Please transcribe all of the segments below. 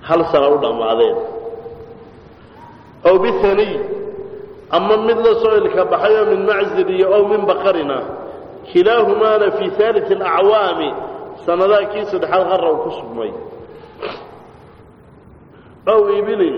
hal sana u dhammaadeen ow bihaniy ama mid la soo ilka baxayoo min maczir iyo ow min baqarina kilaahumaana fii aalii alacwaami sanadaha kii saddexaad qarra uu ku sugmay ow ibilin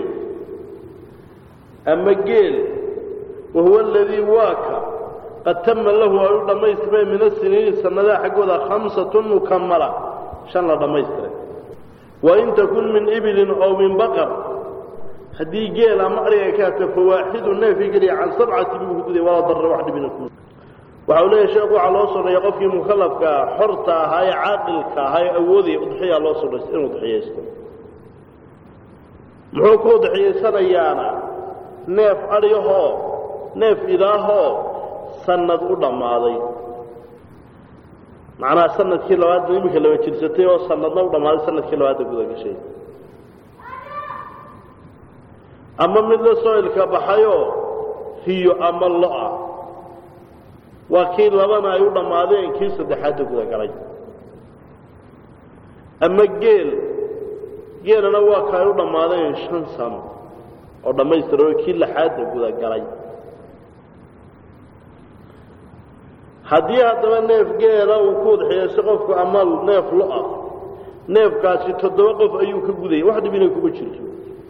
ama geel wahuwa aladii waaka qad tama lahu ay u dhammaystirmeen min asiniini sanadaha xaggooda khamsatun mukamala shan la dhammaystiray wain takun min ibilin ow min baqar haddii geel ama ariga ka hata fawaaxidu neefii geliya can sabcati buu ku guday walaa darra wax dhibina ku waxa uu leeyahay sheekhu waxaa loo sodhaya qofkii mukallafka xorta ahaa ee caaqilka ahaa ee awoodaya udxiyaa loo sodhay inuu udxiyaysto muxuu ku udxiyaysanayaana neef adhiyahoo neef idaahoo sanad u dhammaaday macnaha sanadkii labaadna iminka laba jirsatay oo sanadna u dhammaaday sanadkii labaadda guda gashay ama mid la soo ilka baxayoo hiyo ama lo-a waa kii labana ay u dhammaadeen kii saddexaadda guda galay ama geel geelana waa ka ay u dhammaadeen shan sano oo dhammaystira oo kii laxaadda guda galay haddii haddaba neef geela uu ku udxiyayso qofku ama neef lo-ah neefkaasi toddoba qof ayuu ka gudaya wax dhib inay kuma jirto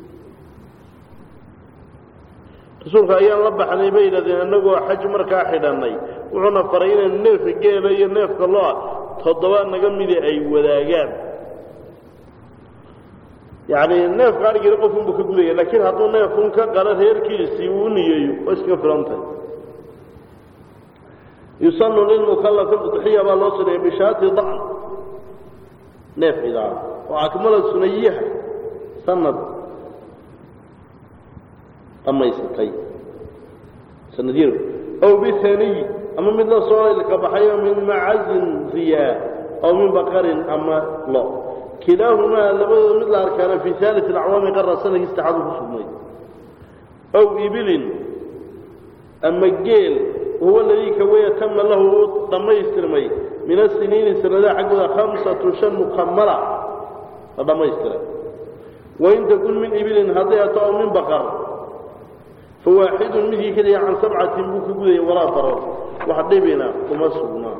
rasuulka ayaan la baxnay bay yidhahdeen annagoo xaj markaa xidhannay wuxuuna faray inaynu neefka geela iyo neefka lo-a toddoba naga midi ay wadaagaan yacni neefka adhigina qofunbuu ka gudaya laakiin hadduu neefun ka qalo reerkiisii uu niyeeyo waa iskaga filantay yusanu lilmukallafi udxiya baa loo suneeyay bishaati dacn neef idaa oo akmala sunayiha sanad dhammaysatay sanadiyar ow bihaniy ama mid la soo ilka baxayo min macazin riyaa aw min baqarin ama lo kilaahumaa labadooda mid la arkaana fii aalit acwaami qara sanadkii saddexaad ku sugnay ow ibilin ama geel wahuwa ladii kawaya tama lahu uu dhammaystirmay min asiniini sanadaha xaggooda khamsatu shan mukamala la dhammaystiray wain takun min ibilin hadday ato aw min baqar fawaaxidun midkii keliya can sabcatin buu ka gudaya walaa darar wax dhibina kuma sugnaa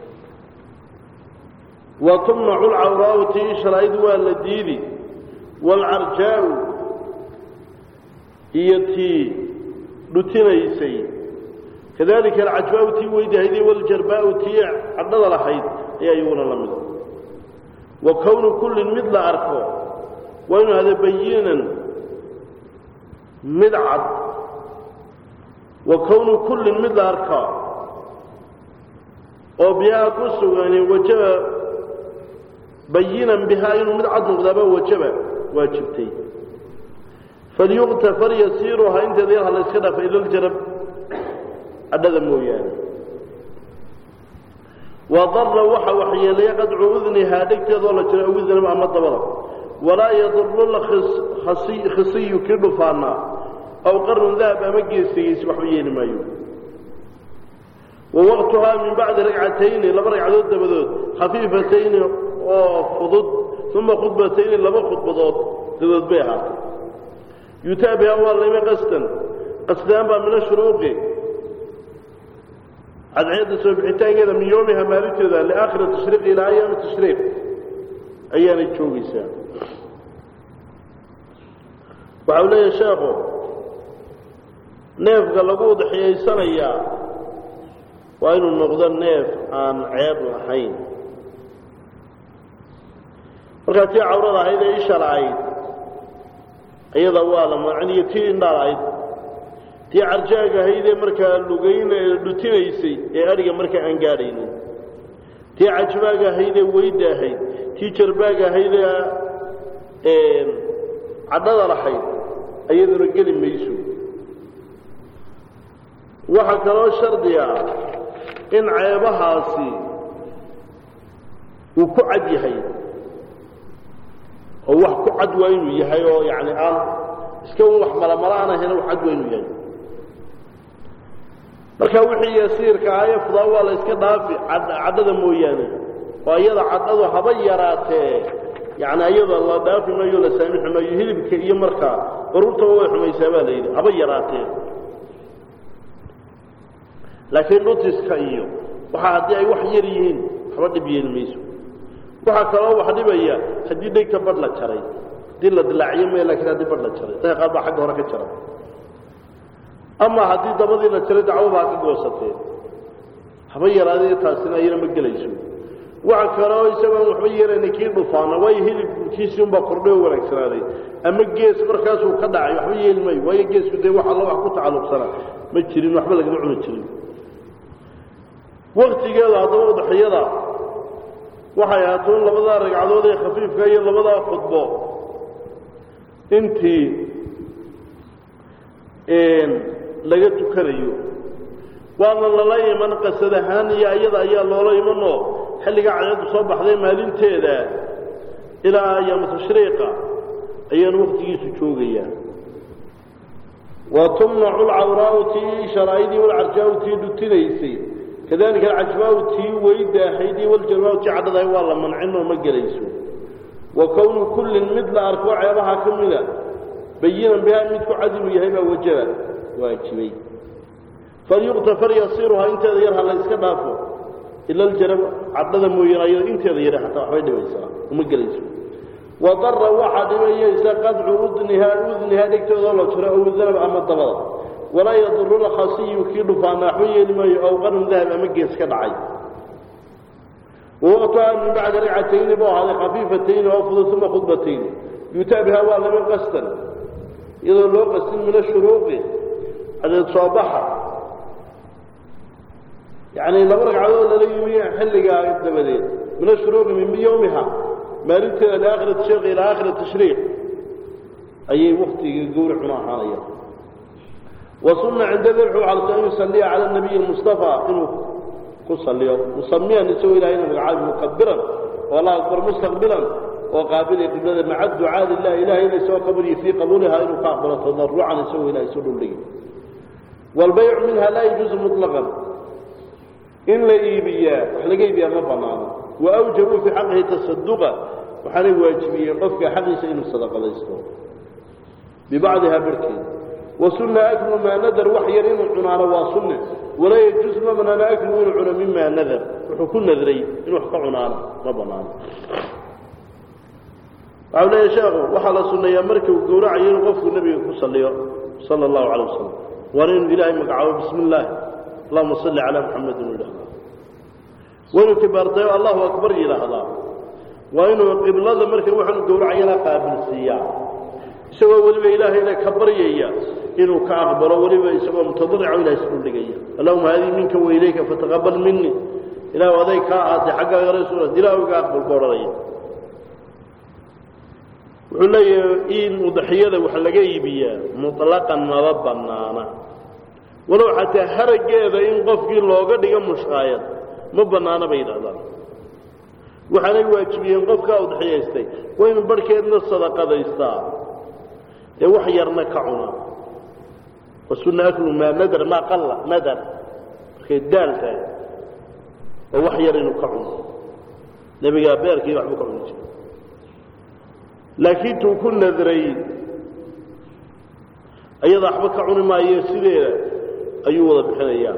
wa tumnacu lcawraa'u tii sharaa'id waa la diidi waalcarjaa'u iyo tii dhutinaysay kadalika alcajbaa'u tii weydahayday waljarbaa'u tii cadhada lahayd ayaa iyaguna la mida wa kownu kullin mid la arko waa inuu hada bayinan mid cad wa kownu kullin mid la arkaa oo bihaa ku sugani wajaba bayinan bihaa inuu mid cad noqdaaba wajaba waajibtay falyuqtafar yasiiruhaa inteeda yar ha la yska dhaafa ila ljarab cadhada mooyaane wadara waxa waxyeelaya qadcu udnihaa dhegteedoo la jiro awidnaba ama dabada walaa yaduru khisiyu kii dhufaanaa aw qarnun dahab ama geesigiisi waxba yeeli maayo wa waqtuhaa min bacdi ragcatayni laba ragcadood dabadood khafiifatayni oo fudud uma khudbatayni laba khudbadood dabadood bay ahaatay yutaa bihaa waa layma qasdan qasdaan baa min ashuruuqi cadceedda soo bixitaankeeda min yoomiha maalinteeda liaakhiri tashriiqi ilaa ayaami tashriiq ayaanay joogaysaa waxa uu leeyahay sheekhu neefka lagu udxiyaysanayaa waa inuu noqdo neef aan ceeb lahayn markaa tii cawrada ahayd ee isha la'ayd iyada waa la maaciniyo tii indhaa la'ayd tii carjaaga ahayd ee markaa lugayna dhutinaysay ee adhiga markaa aan gaadhaynin tii cajbaaga ahayd ee weyda ahayd tii jarbaaga ahayd ee cadhada lahayd iyaduna geli mayso waxaa kaloo shardi ah in ceebahaasi uu ku cad yahay oo wax ku cad waa inuu yahay oo yani aan iska un wax malamala aan ahayn wax cad waa inuu yahay marka wixii yasiirka ahaye fudaa waa la yska dhaafi cadhada mooyaane oo iyada cadhadu haba yaraatee yacni ayada la dhaafi maayo la saamixi maayo hilibka iyo markaa baruurtaba way xumaysaa baa la yidhi haba yaraatee laakiin dhutiska iyo waxa haddii ay wax yar yihiin waxba dhib yeeli mayso waxaa kaloo wax dhibaya haddii dhegta badh la jaray haddii la dilaaciyo maya lakiin haddii badh la jaray dadka qaar baa xagga hore ka jara ama haddii dabadii la jaray dacwabaa ka goosatee haba yaraadee taasina iyana ma gelayso waxa kaloo isagoon waxba yeelayna kii dhufaana waayo hilibkiisii unbaa kordhay oo wanaagsanaaday ama gees markaasuu ka dhacay waxba yeeli maayo waayo geesku dee wax alla wax ku tacalluqsanaa ma jirin waxba lagama cuni jirin waktigeeda haddaba udhaxiyada waxay ahaatoon labadaa ragcadood ee khafiifka iyo labadaa khudbo intii laga tukanayo waana lala iman qasad ahaan iyo ayada ayaa loola imanoo xilliga cadceeddu soo baxday maalinteeda ilaa ayaama tashriiqa ayaanu waktigiisu joogayaa wa tumnacu lcawraau tii sharaa'idii walcarjaau tii dhutinaysay kadalika alcajbaau tii weydaahaydii waljalmaau tii cadhadahay waa la mancinoo ma gelayso wa kownu kullin mid la arko ceebaha ka mida bayinan bihaa mid ku cadilu yahay baa wajaba waajibay falyuqtafar yasiruhaa inteeda yar ha la yska dhaafo ila aljarab cadhada mooyaan ayado inteeda yare xataa waxbay dhibaysaa uma gelayso wadara waxaa dhibayaysa qadcu udnihaa udnihaa dhegtooda la jiro ow danab ama dabada walaa yaduru lkhasiyu kii dhufaana waxba yeeli maayo ow qarun dahab ama gees ka dhacay wawaqtuha min bacdi ragcatayni buu ahaaday khafiifatayni oo fudud uma khudbatayni yuutaa bihaa waa laba qastan iyadoo loo qastin min ashuruuqi cadeed soo baxa yacni laba ragcadood lala yimi xilligaa dabadeed min ashuruuqi min yowmiha maalinteeda liaakhiri tashriiq ilaa aakhiri tashriiq ayay waktiga gowracuna ahaanaya wasuna cinda dabxu calsa an yusaliya cala nabiyi mustafa inuu ku saliyo musamiyan isagoo ilahay ina magacaabi mukabiran oo allah akbar mustaqbilan oo qaabilay qiblada maca ducaa lilah ilahay ina isagoo qabriyi fii qabuulihaa inuu ka aqbalo tadarucan isagoo ilahay isu dhuldhigi waalbaycu minha laa yajuuzu muطlaqan in la iibiyaa wax laga iibiyaa ma banaano waawjabuu fii xaqihi tasaduqa waxaanay waajibiyeen qofka xaqiisa inuu sadaqadaysto bibacdihaa barhkeeda wasuna aklu maa nadar wax yar inuu cunaano waa sunne walaa yajuus ma banaano aklu inuu cuno mimaa nadar wuxuu ku nadray inuu wax ka cunaano ma banaano waxau leeya sheekhu waxaa la sunneeyaa marka uu gowracayo inuu qofku nebiga ku saliyo sala allahu calay wasalam waana inuu ilaahay magacaabo bismi illaahi allahuma salli calaa muxamed inuu yidhahdaa waa inuu kibaartayo allahu akbar yidhaahdaa waa inuu qiblada marka waxaanu gowracayana qaabilsiiyaa isagoo weliba ilaahayna ka baryaya inuu ka aqbalo weliba isagoo mutadarico ilahay isdhuldhigaya allahuma haadii minka wailayka fataqabal minii ilahu aday kaa ahaatay xaggaaga rasuula ilahu iga aqbal ku odhanaya wuxuu leeyahay in udaxiyada wax laga iibiyaa muطlaqan maba banaana walow xataa harageeda in qofkii looga dhigo mushqaayad ma banaana bay yidhahdaan waxaanay waajibiyeen qofkaa udxiyaystay waa inu barhkeedna sadaqadaystaa ee wax yarna ka cuna wasuna aklu maa nadar maa qalla nadar markay daal tahay oo wax yar inuu ka cuno nebigaa beerkii waxbuu ka cuni jiray laakiin tuu ku nadray ayada waxba ka cuni maayo sideeda ayuu wada bixinayaa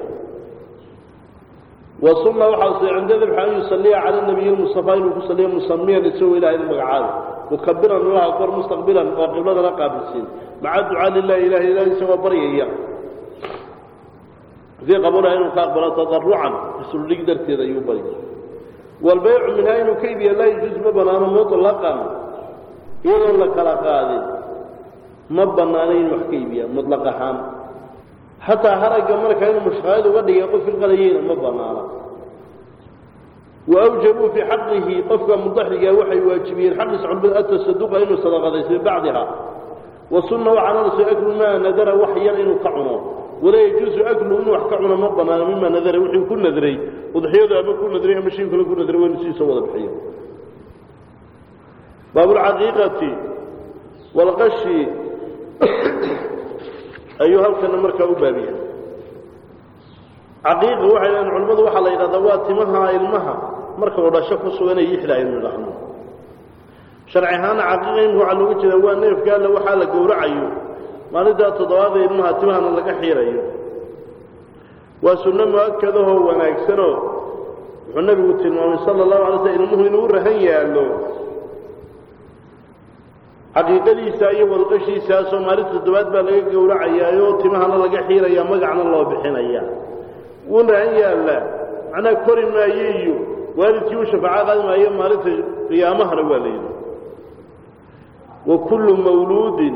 wasuna waxaa sida cinda dabxa an yusaliya cala nabiyi lmustafaa inuu ku saliyo musamiyan isagoo ilahay magacaabi mukabiran allah akbar mustaqbilan oo qibladana qaabilsiin maca ducaa lilahi ilahi ilahi isagoo baryaya fii qabuliha inuu ka aqbalo tadarucan isuldhig darteeda ayuu bari waalbaycu minhaa inuu ka iibiya laa yajuuz ma banaano muطlaqan iyadoon la kala qaadin ma banaano inuu wax ka iibiya muطlaq ahaan xataa haragga marka inuu mushqaayad uga dhigay qof ilqalayeyna ma banaano waawjabuu fii xaqihi qofka mudaxiga waxay waajibiyeen xaqiisa culmada atasaduqa inuu sadaqadaysto bibacdiha wasuna waxaana la soo aklu maa nadara wax yar inuu ka cuno walaa yajuusu aklu inuu wax ka cuno ma banaano mima nadara wixii ku nadray udxiyadu ama ku nadray ama shay kale ku nadray waa inuu sidiisa wada bixiyo baabulcaqiiqati walqashi ayuu halkana markaa u baabiya caqiiqa waxay dhahan culimmadu waxaa la yidhahdaa waa timaha ilmaha marka uu dhasho ku sugan ay ixda aynu idhaahno sharci ahaana caqiiqa imika waxaa looga jeeda waa neefka alle waxaa la gowracayo maalintaa toddobaada ilmaha timahana laga xiirayo waa sunno mu-akadahoo wanaagsanoo wuxuu nebigu tilmaamay sala allahu alay slam ilmuhu inuu rahan yaallo caqiiqadiisa iyo walqashiisaasoo maalinta toddobaad baa laga gowracayaayoo timahana laga xiiraya magacna loo bixinaya wuu rahan yaallaa macnaha kori maayo iyo waalidkii u shafaaco qaadi maayo maalinta qiyaamahana waa la yidhi wa kullu mawluudin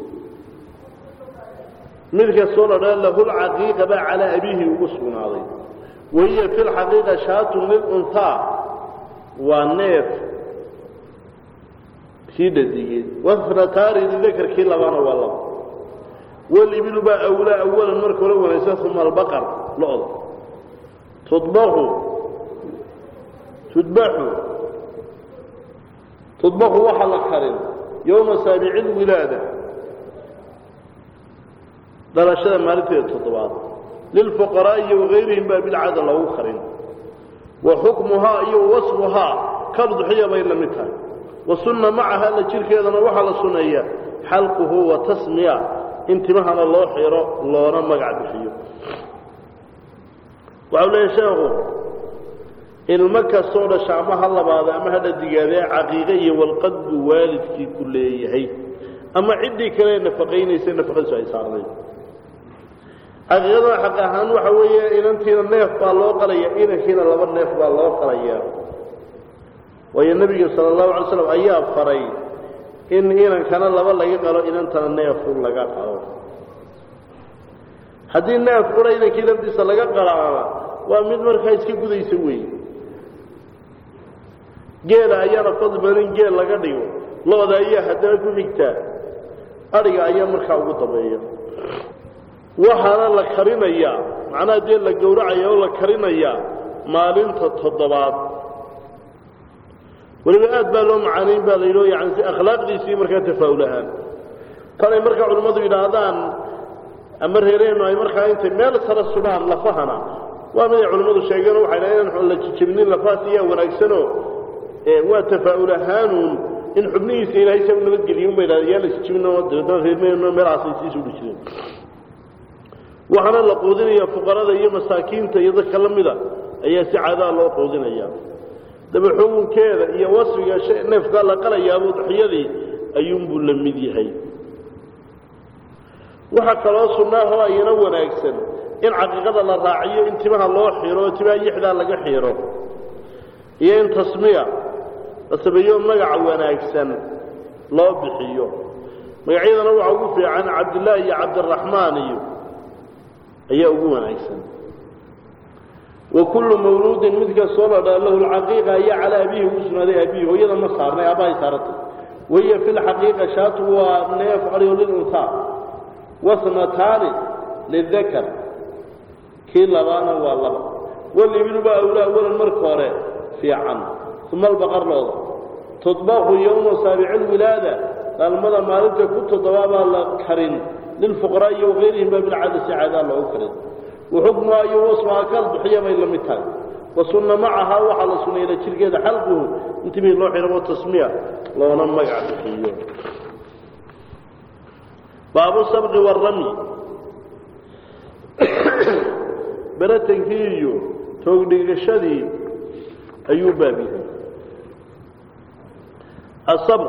mid kastoo la dhaa lahu lcaqiiqa baa calaa abiihi ugu sugnaaday wahiya fi lxaqiiqa shaatun lilunhaa waa neef kii dhadigeed wafnataari lidakarkii labana waa laba walibilu baa awlaa awalan marka hore wanaagsan uma albaqar lo-da tudbaxu tudbaxu tudbaxu waxaa la karin yowma saabici lwilaada dhalashada maalinteeda toddobaad lilfuqaraa'i wagayrihim baa bilcada loogu karin wa xukmuhaa iyo wasfuhaa kabduxiya bay la mid tahay wa sunna macaha la jirkeedana waxaa la sunneeyaa xalquhu wa tasmiya in timahana loo xiro loona magac bixiyo waxau leeyahy sheekhu ilmo kastoo dhasha ama ha labaada ama ha dhadigaadee caqiiqe iyo walqad buu waalidkii ku leeyahay ama ciddii kale nafaqaynaysa nafaqadiisu ay saarnayd caqiiqadana xaq ahaan waxa weeye inantiina neef baa loo qalaya inankiina laba neef baa loo qalaya waayo nebiga sala allahu alay slam ayaa faray in inankana laba laga qalo inantana neefu laga qalo haddii neef qura inankii lafdiisa laga qalaana waa mid markaa iska gudaysa weeye geela ayaana fadli badan in geel laga dhigo lo-da ayaa haddana ku xigtaa adhiga ayaa markaa ugu dambeeya waxaana la karinayaa macnaha dee la gowracaya oo la karinayaa maalinta toddobaad weliba aad baa loo macaanayn baa la yidhi yani si akhlaaqdiisii markaa tafaa'ul ahaan tanay markaa culimmadu yidhaahdaan ama reereennu ay markaa intay meel sara sudhaan lafahana waa miday culimmadu sheegeen waxay dhahen inaan la jijabinin lafahaas iyaa wanaagsanoo waa tafaa'ul ahaanuun in xubnihiisa ilaahay sa u nabadgeliyo un bay dhahdeen yaa la jijabinoo dabeetana reermeenno meelahaasay sii sudhi jireen waxaana la quudinaya fuqarada iyo masaakiinta iyo dadka la mida ayaa si cadaa loo quudinaya daba xukunkeeda iyo wasfiga neefkaa la qalayaaba udxiyadii ayuunbuu la mid yahay waxaa kaloo sunnaahoo ayana wanaagsan in caqiiqada la raaciyo in timaha loo xiro timaha yixdaa laga xiro iyo in tasmiya la sameeyo magaca wanaagsan loo bixiyo magacyadana waxaa ugu fiican cabdillaahi iyo cabdiraxmaan iyo ayaa ugu wanaagsan wa kullu mawluudin mid kastoo la dhaa lahu lcaqiiqa ayaa calaa abiihi ugu sugnaaday abiihi hooyada ma saarnay aabbahay saaratay wahiya fi lxaqiiqa shaatu waa neef adhigo lilunhaa wasnataani lidakar kii labaana waa laba walibilu baa awlaa awalan marka hore fiican uma albaqar looda tudbaqu yowma saabici lwilaada dhalmada maalinta ku toddobaabaa la karin lilfuqaraa'i iyo wagayrihim baa bilcada si caadaa loogu karin waxukmuha iyo wasfaha kal bixiya bay la mid tahay wa sunna macahaa waxaa la suneeyla jirkeeda xalquhu intimihii loo xiro tasmiya loona magac bixiyo baabu sabqi warami beratankii iyo toogdhigashadii ayuu baab yahay asabq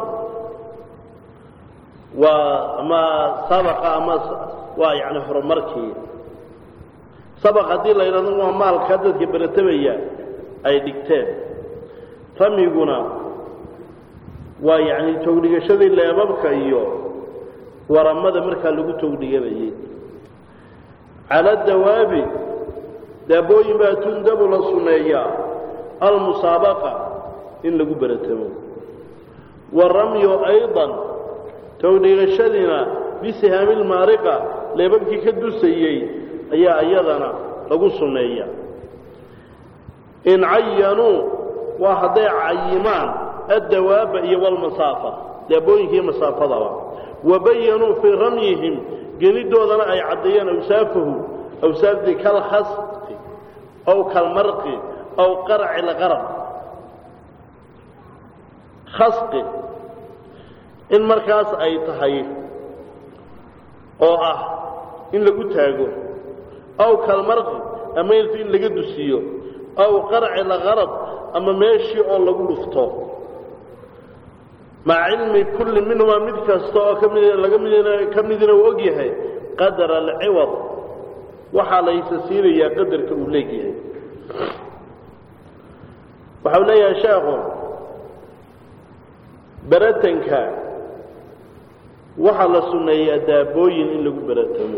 waa ama sabaqa ama waa yani horumarkii sabaq haddii la yidhahdo waa maalka dadka beratamaya ay dhigteen ramiguna waa yacni toogdhigashadii leebabka iyo waramada markaa lagu toogdhiganayay cala dawaabi daabooyin baa tundabu la sunneeyaa almusaabaqa in lagu beratamo waramyu ayضan toogdhigashadiina bisihaami lmaariqa leebabkii ka dusayey ayaa iyadana lagu sunneeya in cayanuu waa hadday cayimaan addawaaba iyo walmasaafa daabooyinka iyo masaafadaba wabayanuu fii ramyihim gelidoodana ay caddeeyeen awsaafahu awsaafdii kalkhasqi aw kalmarqi aw qarci lqarab khasqi in markaas ay tahay oo ah in lagu taago aw kalmarqi ama ilta in laga dusiyo aw qarci laqarad ama meeshii oo lagu dhufto maca cilmi kulli minhumaa mid kasta oo kamid laga mid ka midina uu og yahay qadara alciwad waxaa laysa siinayaa qadarka uu leegyahay waxau leeyahay sheekhu beratanka waxaa la sunneeyaa daabooyin in lagu beratamo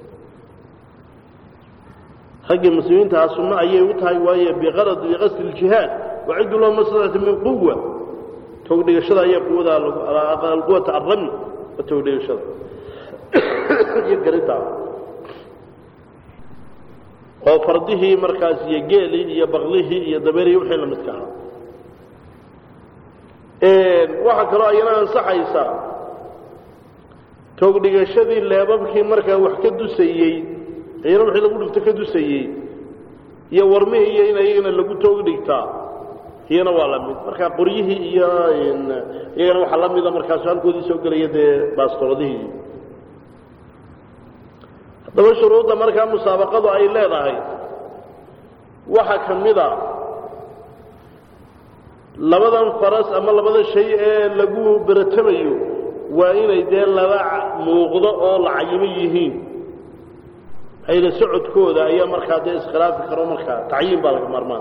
raggii muslimiintaha sunno ayay u tahay waayo biqarad biqasdi ljihaad waciddu lahu maslata min quwa togdhigashada ayaa quwada alquwata arrami waa togdhigashada iyo garintaa oo fardihii markaas iyo geelii iyo baklihii iyo dabeerihii wixii la midka ahaa waxaa kaloo ayana ansaxaysaa toogdhigashadii leebabkii markaa wax ka dusayey ayana wixii lagu dhigto ka dusayey iyo warmihii iyo in ayagana lagu toog dhigtaa iyana waa la mid marka qoryihii iyo iyagana waxaa la mida markaasu halkoodii soo gelaya dee baastoladihii haddaba shuruudda markaa musaabaqadu ay leedahay waxaa ka mid a labadan faras ama labada shay ee lagu beratamayo waa inay dee laba muuqdo oo la cayimo yihiin hayla socodkooda ayaa markaa dee iskhilaafi karo markaa tacyiin baa laga maarmaan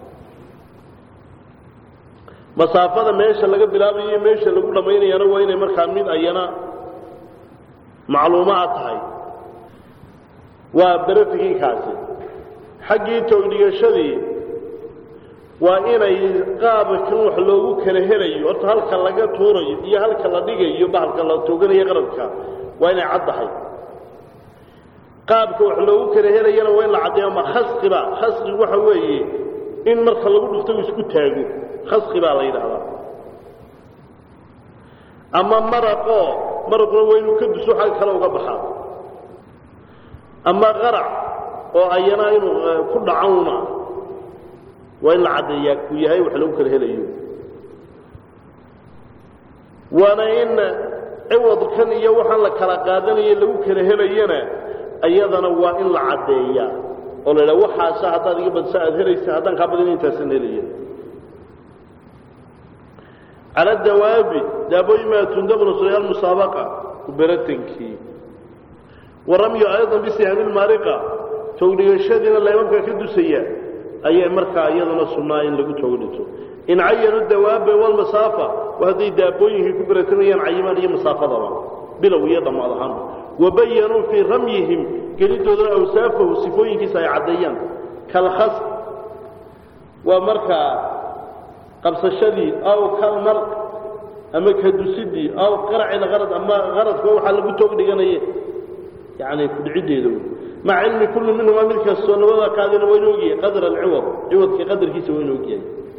masaafada meesha laga bilaabayo iyo meesha lagu dhammaynayana waa inay markaa mid ayana macluumaad tahay waa beratigii kaasi xaggii toogdhigashadii waa inay qaabkan wax loogu kala helayo horta halka laga tuurayo iyo halka la dhigayo bahalka la tooganayo qaradka waa inay caddahay qaabka wax loogu kala helayana waa in la caddeeyo ama khasqiba khasqi waxa weeye in marka lagu dhufto uu isku taago khasqi baa la yidhaahdaa ama maraqoo maraquna waa inuu ka duso xag kale uga baxaa ama qarac oo ayana inuu ku dhacowna waa in la caddeeyaa ku yahay wax lagu kala helayo waana in ciwadkan iyo waxaan la kala qaadanayo lagu kala helayana iyadana waa in la caddeeyaa oo la idhaha waxaasa haddaad iga badsa aad helaysa haddaan kaa badina intaasan helaya cala dawaabi daabooyin maa tundabnu surayaal musaabaqa beratankii waramyu aydan bisihaami lmaariqa toogdhigashadiina leebabka ka dusaya ayay markaa iyadana sunnaa in lagu toogdhito in cayanu dawaaba walmasaafa waa hadday daabooyinkii ku beratamayaan cayimaan iyo masaafadaba bilow iyo dhammaad ahaanba wabayanuu fii ramyihim gelidoodana awsaafahu sifooyinkiisa ay caddeeyaan kalkhas waa markaa qabsashadii aw kalmarq ama kadusidii aw qaracil qarad ama qaradka waxaa lagu toog dhiganaye yani kudhiciddeeda maca cilmi kulli minhumaa mid kastoo labada kaadina waa inu ogyahay qadra alciwad ciwadka qadarkiisa waa inu ogyahay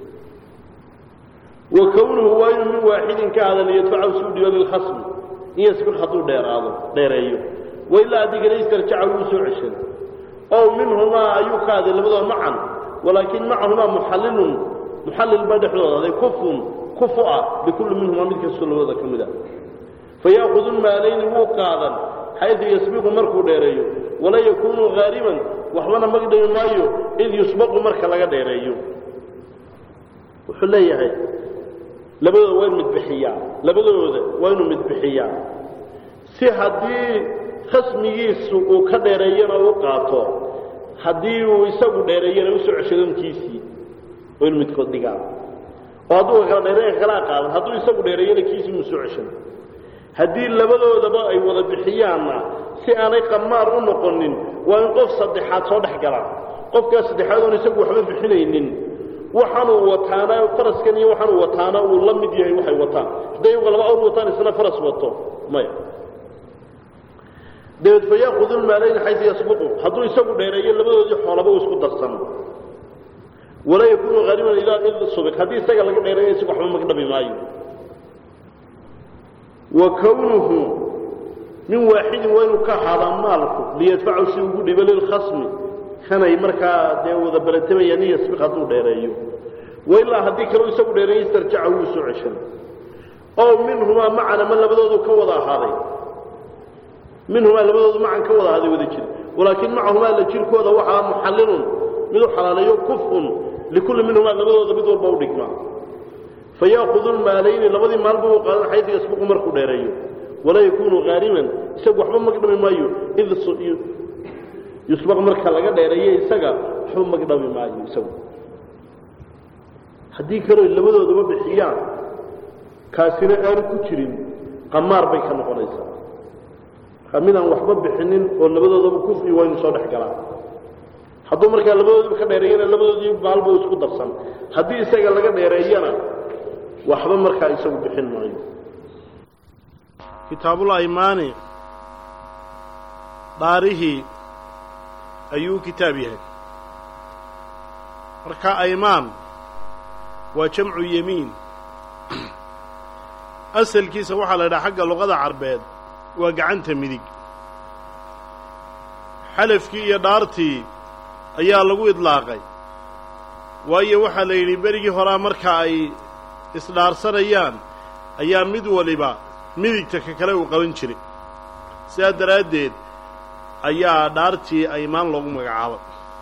wa kownuhu waa inuu min waaxidin ka adan yadfacahu suu dhigo lilkhasmi in yasbiq hadduu dheeraado dheereeyo wailaa haddii kale istarjaca wuu soo ceshan ow minhumaa ayuu ka aday labadooda macan walaakin macahumaa muxallilun muxallil baa dhexdooda aday kufun kufu ah bikulli minhumaa mid kastoo labadooda ka mid a fayaakudu lmaalayni wuu qaadan xaydu yasbiqu markuu dheereeyo wala yakuunu haaliban waxbana magdhami maayo id yusbaqu marka laga dheereeyo wuxuu leeyahay labadooda waa in midbixiyaa labadooda waa inuu midbixiyaa si haddii khasmigiisu uu ka dheereeyana u qaato haddii uu isagu dheereeyana usoo ceshadonkiisii waa inu midkood dhigaa oo hadduu kala dheereeya kalaa qaadan hadduu isagu dheereeyana kiisii mu soo ceshan haddii labadoodaba ay wada bixiyaanna si aanay qamaar u noqonin waa in qof saddexaad soo dhex gala qofkaas saddexaad oon isagu waxba bixinaynin waxaanuu wataana faraskan iyo waxaanuu wataana uu la mid yahay waxay wataan hadday iyagu laba awr wataan isna faras wato maya dabeed fa yaakudu lmaalayn xaysu yasbuqu hadduu isagu dheereeyo labadoodii xoolaba uu isku darsano walaa yakuunu haaliban ilaa id subiq haddii isaga laga dheereeyo isagu waxba magdhabi maayo wa kownuhu min waaxidin waa inuu ka ahaadaa maalku liyadfacu si ugu dhibo lilkhasmi kanay markaa dee wada baratamayaan in yasbiq hadduu dheereeyo wailaa haddii kaleu isagu dheereeyo istarjaca wuu soo ceshan oo minhumaa macan ama labadoodu ka wada ahaaday minhumaa labadoodu macan ka wada ahaaday wada jir walaakin macahumaa la jirkooda waxaa muxallilun mid u xalaaleeyo kufun likulli minhumaa labadooda mid walba u dhigma fayaakudu lmaalayni labadii maalba u qaadan xaydu yasbuqu markuu dheereeyo walaa yakunu haariman isagu waxba magdhami maayo id yusbaq marka laga dheereeyo isaga waxba magdhami maayo isagu haddii kaloo labadooduba bixiyaan kaasina aanu ku jirin qamaar bay ka noqonaysaa markaa midaan waxba bixinin oo labadoodaba kufri waa inu soo dhex galaa hadduu markaa labadoodiba ka dheereeyana labadoodii maalba isku darsan haddii isaga laga dheereeyana waxba markaa isagu bixin maayo kitaabul aymaani dhaarihii ayuu kitaab yahay marka aymaan waa jamcu yemiin asalkiisa waxaa la yidhaha xagga luqada carbeed waa gacanta midig xalafkii iyo dhaartii ayaa lagu idlaaqay waayo waxaa la yidhi berigii horaa marka ay isdhaarsanayaan ayaa mid waliba midigta ka kale uu qaban jiray sidaa daraaddeed ayaa dhaartii aymaan loogu magacaabay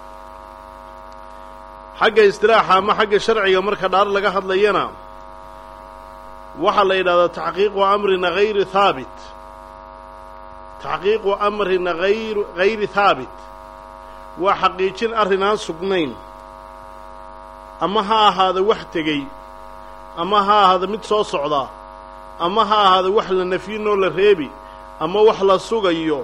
xagga istilaaxa ama xagga sharciga marka dhaar laga hadlayana waxaa la yidhahdaa taxqiiqu amrina hayri haabit taxqiiqu amrina ayr hayri haabit waa xaqiijin arrin aan sugnayn ama ha ahaada wax tegey ama ha ahaada mid soo socda ama ha ahaada wax la nafyinoo la reebi ama wax la sugayo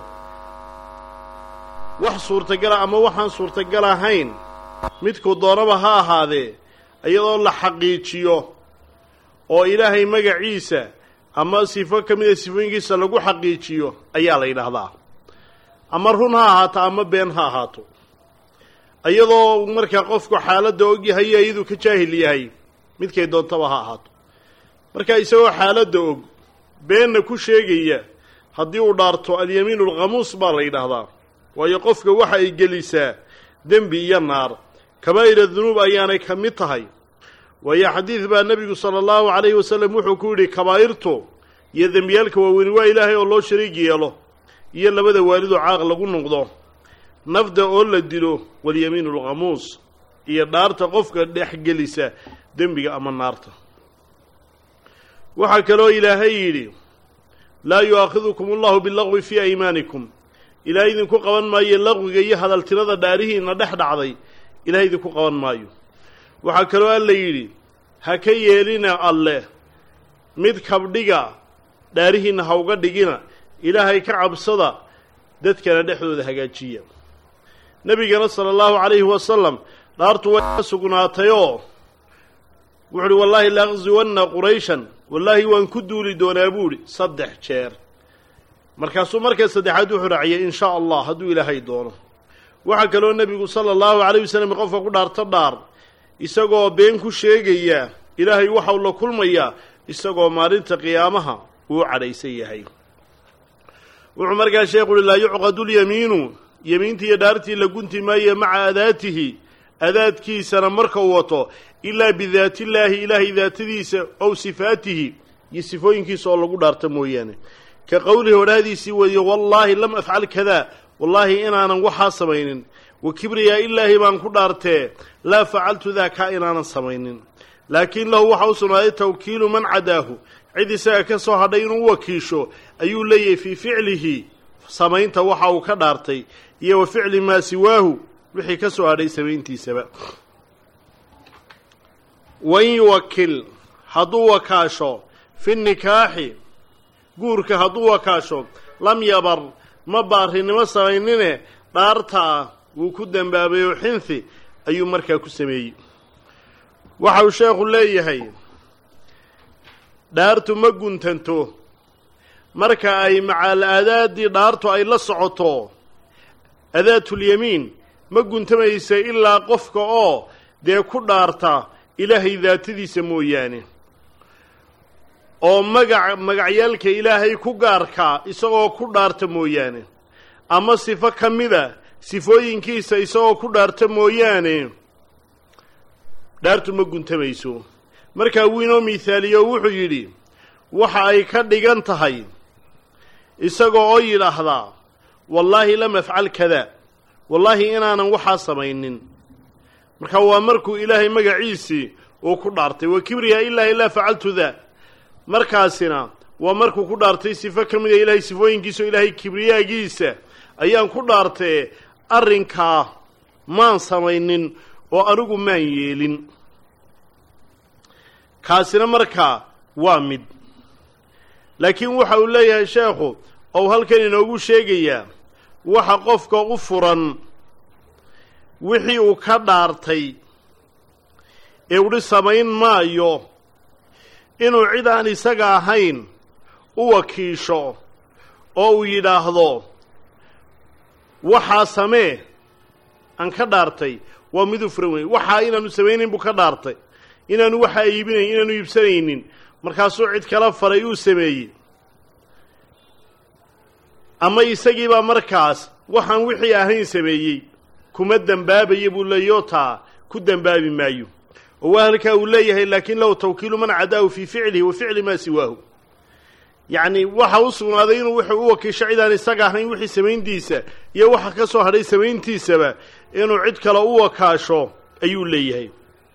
wax suurtagala ama waxaan suurtagal ahayn midkuu doonaba ha ahaadee iyadoo la xaqiijiyo oo ilaahay magaciisa ama sifo ka mida sifooyinkiisa lagu xaqiijiyo ayaa la yidhaahdaa ama run ha ahaato ama been ha ahaato iyadoo markaa qofku xaaladda og yahay iyo iyaduu ka jaahil yahay midkay doontaba ha ahaato marka isagoo xaaladda og beenna ku sheegaya haddii uu dhaarto alyamiinu alkhamuus baa la yidhaahdaa waayo qofka waxa ay gelisaa dembi iyo naar kabaa'ira dunuub ayaanay ka mid tahay waayo xadiid baa nebigu sala allahu calayhi wasalam wuxuu ku yidhi kabaa'irtu iyo dembiyaalka waaweyni waa ilaahay oo loo shariig yeelo iyo labada waalidoo caaq lagu noqdo nafda oo la dilo walyamiinu alkhamuus iyo dhaarta qofka dhex gelisa dembiga ama naarta waxaa kaloo ilaahay yidhi laa yu'aakhidukum allahu bilagwi fii aymaanikum ilaahay idinku qaban maayo laqwiga iyo hadaltirada dhaarihiinna dhex dhacday ilahay idinku qaban maayo waxaa kaloo alla yidhi ha ka yeelina alleh mid kabdhiga dhaarihiinna ha uga dhigina ilaahay ka cabsada dadkana dhexdooda hagaajiya nebigana sala allahu calayhi wasalam dhaartu way ka sugnaatayoo wuxu uhi wallaahi laaqziwanna qurayshan wallaahi waan ku duuli doonaa buu idhi saddex jeer markaasuu markaa saddexaad wuxuu raaciyay in shaa allah hadduu ilaahay doono waxaa kaloo nebigu sala allahu calayh wasalam qofka ku dhaarto dhaar isagoo been ku sheegaya ilaahay waxau la kulmayaa isagoo maalinta qiyaamaha uu cadhaysan yahay wuxuu markaa sheekhu uhi laa yucqadu lyamiinu yemiintii iyo dhaartii la gunti maaye maca adaatihi adaadkiisana marka uu wato ilaa bidaati illaahi ilaahay daatadiisa ow sifaatihi iyo sifooyinkiisa oo lagu dhaarta mooyaane ka qowlihi odhaahdiisii weeye wallaahi lam afcal kadaa wallaahi inaanan waxaa samaynin wa kibriyaa ilaahi baan ku dhaartee laa facaltu daakaa inaanan samaynin laakiin lahu waxa u sugnaaday tawkiilu man cadaahu cid isaga ka soo hadhay inuu wakiisho ayuu leeyahay fii ficlihi samaynta waxa uu ka dhaartay iyo wa ficli maa siwaahu wixii ka soo hadhay samayntiisaba wain yuwakil hadduu wakaasho fi nikaaxi guurka hadduu wakaasho lam yabar ma baarinimo samaynine dhaartaa wuu ku dembaabayo xinthi ayuu markaa ku sameeyey waxa uu sheekhu leeyahay dhaartu ma guntanto marka ay macaal aadaadii dhaartu ay la socoto adaatulyamiin ma guntamaysa ilaa qofka oo dee ku dhaarta ilaahay daatadiisa mooyaane oo magac magacyaalka ilaahay ku gaarkaa isagoo ku dhaarta mooyaane ama sifo ka mida sifooyinkiisa isagoo ku dhaarta mooyaane dhaartu ma guntamayso markaa wuu inoo mihaaliyo wuxuu yidhi waxa ay ka dhigan tahay isagoo oo yidhaahdaa wallaahi lam afcal kada wallaahi inaanan waxaa samaynin marka waa markuu ilaahay magaciisii uu ku dhaartay wa kibriya ilaa ilaa facaltu daa markaasina waa markuu ku dhaartay sifo ka mid a ilaahay sifooyinkiisa oo ilaahay kibriyaagiisa ayaan ku dhaartee arrinkaa maan samaynin oo anigu maan yeelin kaasina markaa waa mid laakiin waxa uu leeyahay sheekhu ou halkan inoogu sheegayaa waxa qofka u furan wixii uu ka dhaartay ee udhi samayn maayo inuu cid aan isaga ahayn u wakiisho oo uu yidhaahdo waxaa samee aan ka dhaartay waa mid u furan wey waxaa inaanu samaynayn buu ka dhaartay inaanu waxaa iibinayn inaanu iibsanaynin markaasuu cid kala faray uu sameeyey ama isagiibaa markaas waxaan wixii ahayn sameeyey kuma dembaabaya buu leeyoo taa ku dembaabi maayo oo waa halkaa uu leeyahay laakin lahu tawkiilu man cadaahu fii ficlihi wa ficli maa siwaahu yacni waxa u sugnaaday inuu wuxuu u wakiisho cidaan isaga ahayn wixii samayntiisa iyo waxa ka soo hadhay samayntiisaba inuu cid kale u wakaasho ayuu leeyahay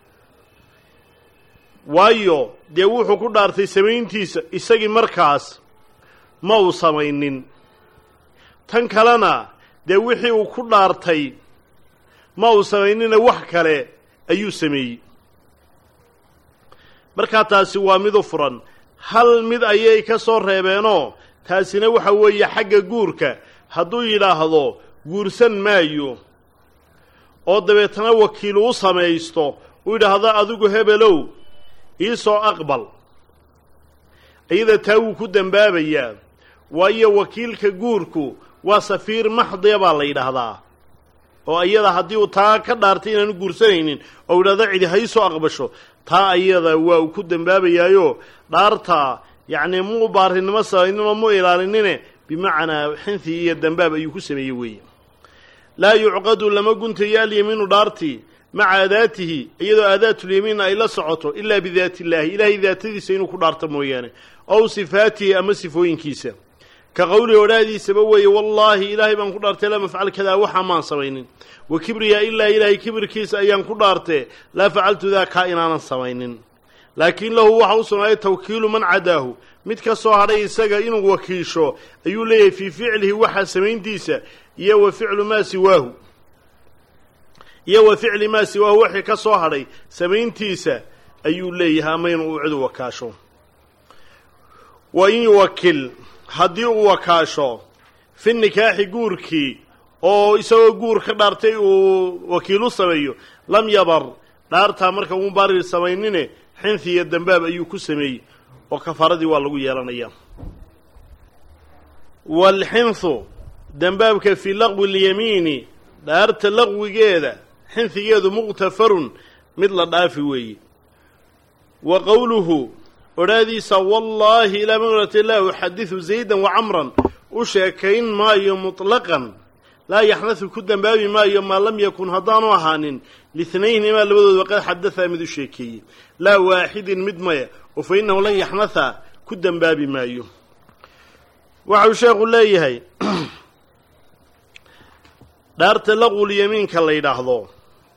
waayo dee wuxuu ku dhaartay samayntiisa isagii markaas ma uu samaynin tan kalena dee wixii uu ku dhaartay ma uu samaynina wax kale ayuu sameeyey markaa taasi waa mid u furan hal mid ayay ka soo reebeenoo taasina waxa weeye xagga guurka hadduu yidhaahdo guursan maayo oo dabeetana wakiil uu samaysto uu yidhaahdo adigu hebelow iisoo aqbal iyada taa wuu ku dembaabayaa waayo wakiilka guurku waa safiir maxdiya baa la yidhaahdaa oo iyada haddii uu taa ka dhaartay inaanu guursanaynin oo yidhahdo cidi ha iisoo aqbasho taa ayada waa uu ku dembaabayaayo dhaarta yacni muu baarinimo samayninoo mu ilaalinine bimacnaa xinthi iyo dembaab ayuu ku sameeyey weeye laa yucqadu lama guntayo alyamiinu dhaartii maca aadaatihi iyadoo aadaatulyamiin ay la socoto ilaa bidaati illaahi ilaahay daatadiisa inuu ku dhaarto mooyaane ow sifaatihi ama sifooyinkiisa ka qowlihi odhaahdiisaba weeye wallaahi ilaahay baan ku dhaartay lam afcal kadaa waxaa maan samaynin wa kibriya ilaa ilaahay kibirkiisa ayaan ku dhaartee laa facaltu daa kaa inaanan samaynin laakiin lahu waxa u sugnaaday tawkiilu man cadaahu mid ka soo hadhay isaga inuu wakiisho ayuu leeyahay fii ficlihi waxa samayntiisa iyo wa ficlu maa siwaahu iyo wa ficli maa siwaahu wixii ka soo hadhay samayntiisa ayuu leeyahay ama inuu cid u wakaasho wa in yuwakil haddii uu wakaasho fi nikaaxi guurkii oo isagoo guur ka dhaartay uu wakiilu sameeyo lam yabar dhaartaa marka uu barir samaynine xinthi iyo dembaab ayuu ku sameeyey oo kafaaradii waa lagu yeelanayaa waalxinthu dembaabka fii laqwi lyamiini dhaarta laqwigeeda xinhigeedu muqtafarun mid la dhaafi weeye wa qowluhu odhaadiisa wallaahi ilaa manurati laa uxadidu zaydan wa camran u sheekayn maayo muطlaqan laa yaxnadu ku dembaabi maayo maa lam yakun haddaanu ahaanin lihnaynimaa labadoodba qad xadadaa mid u sheekeeyey laa waaxidin mid maya oo fa innahu lan yaxnaha ku dembaabi maayo waxau sheekhu leeyahay dhaarta laqulyamiinka la yidhaahdo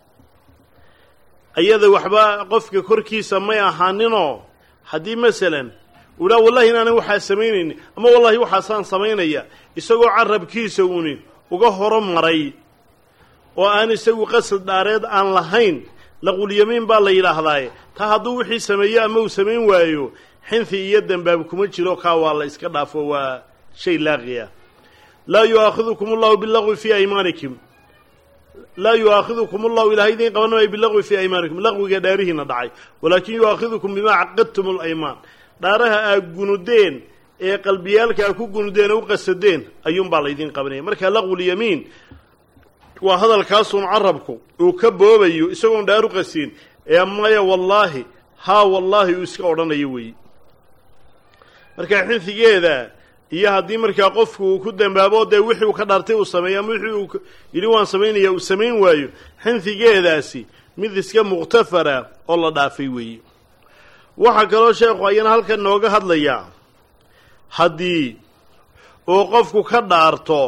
ayada waxba qofka korkiisa may ahaaninoo haddii masalan uu dhaa wallahi inaanan waxaa samaynayni ama wallahi waxaasaan samaynaya isagoo carabkiisa uni uga horo maray oo aan isagu qasad dhaareed aan lahayn laqulyamiin baa la yidhaahdaaye taa hadduu wixii sameeyo ama uu samayn waayo xinthi iyo dembaab kuma jiro kaa waa la iska dhaafo waa shay laaqiya laa yu'aakhidukum allahu bilagwi fii aymaanikum laa yu'aakhidukum allahu ilahay idiin qaban maayo bilagwi fii aymaanikum laqwiga dhaarihiina dhacay walaakin yu'aakhidukum bimaa caqadtum alaymaan dhaaraha aad gunudeen ee qalbiyaalka aad ku gunudeen oo u qasadeen ayuunbaa laydiin qabanaya marka laqwulyamiin waa hadalkaasuun carabku uu ka boobayo isagoon dhaaru qasiin ee maya wallaahi haa wallaahi uu iska odhanayo weeye marka xinfigeeda iyo haddii markaa qofku uu ku dembaabo dee wixii uu ka dhaartay uu sameeyo ama wixii uu yidhi waan samaynaya uu samayn waayo xinfigeedaasi mid iska muqhtafara oo la dhaafay weeye waxaa kaloo sheekhu ayana halkan nooga hadlayaa haddii uu qofku ka dhaarto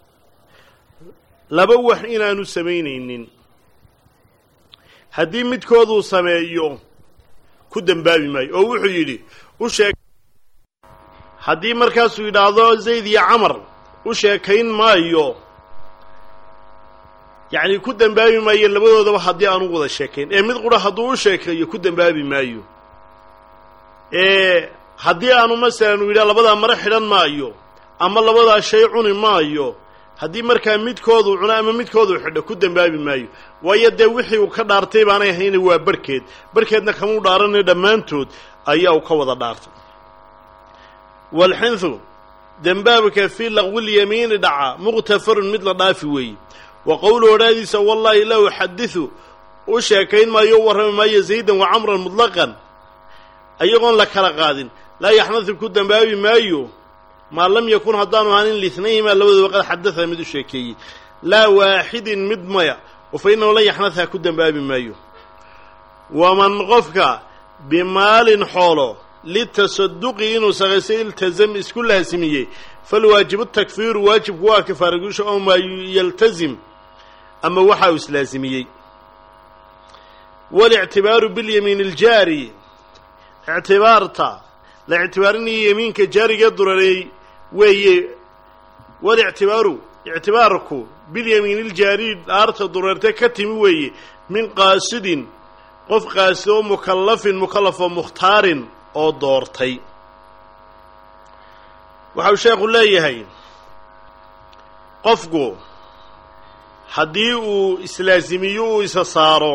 laba wax inaanu samaynaynin haddii midkooduu sameeyo ku dembaabi maayo oo wuxuu yidhi u sheeg haddii markaasuu yidhaahdo zayd iyo camar u sheekayn maayo yacni ku dembaabi maayo labadoodaba haddii aanu wada sheekayn ee mid qura hadduu u sheekeeyo ku dembaabi maayo ee haddii aanu masalan uu yidhaha labadaa mare xidhan maayo ama labadaa shay cuni maayo haddii markaa midkoodu cuno ama midkoodu xidho ku dembaabi maayo waayo dee wixii uu ka dhaartay baanay ahayna waa barhkeed barhkeedna kamuu dhaaranay dhammaantood ayaa uu ka wada dhaartay walxinthu dembaabka fii laqwilyamiini dhaca muqtafarun mid la dhaafi weeye wa qowlu odhaadiisa wallaahi la uxadiثu u sheekayn maayo u warrami maayo zaydan wa camran mutlaqan ayagoon la kala qaadin laa yaxnadu ku dembaabi maayo maa lam yakun haddaanu ahaanin lihnayhimaa labadooba qad xadaثa mid u sheekeeyey laa waaxidin mid maya oo fa innahu lan yaxnadha ku dembaabi maayo waman qofka bimaalin xoolo litasaduqi inuu saqaysay iltazam isku laasimiyey falwaajibu takfiiru waajibku waa kafaara gusha oo maa yaltazim ama waxa uu islaasimiyey walictibaaru bilyamiin aljaari ictibaarta la ictibaarinayo yamiinka jaariga durareey weeye walictibaaru ictibaarku bilyamiin iljaari dhaarta dureerte ka timi weeye min qaasidin qof qaasid oo mukallafin mukallafoo mukhtaarin oo doortay waxau sheekhu leeyahay qofku haddii uu islaasimiyo uu isa saaro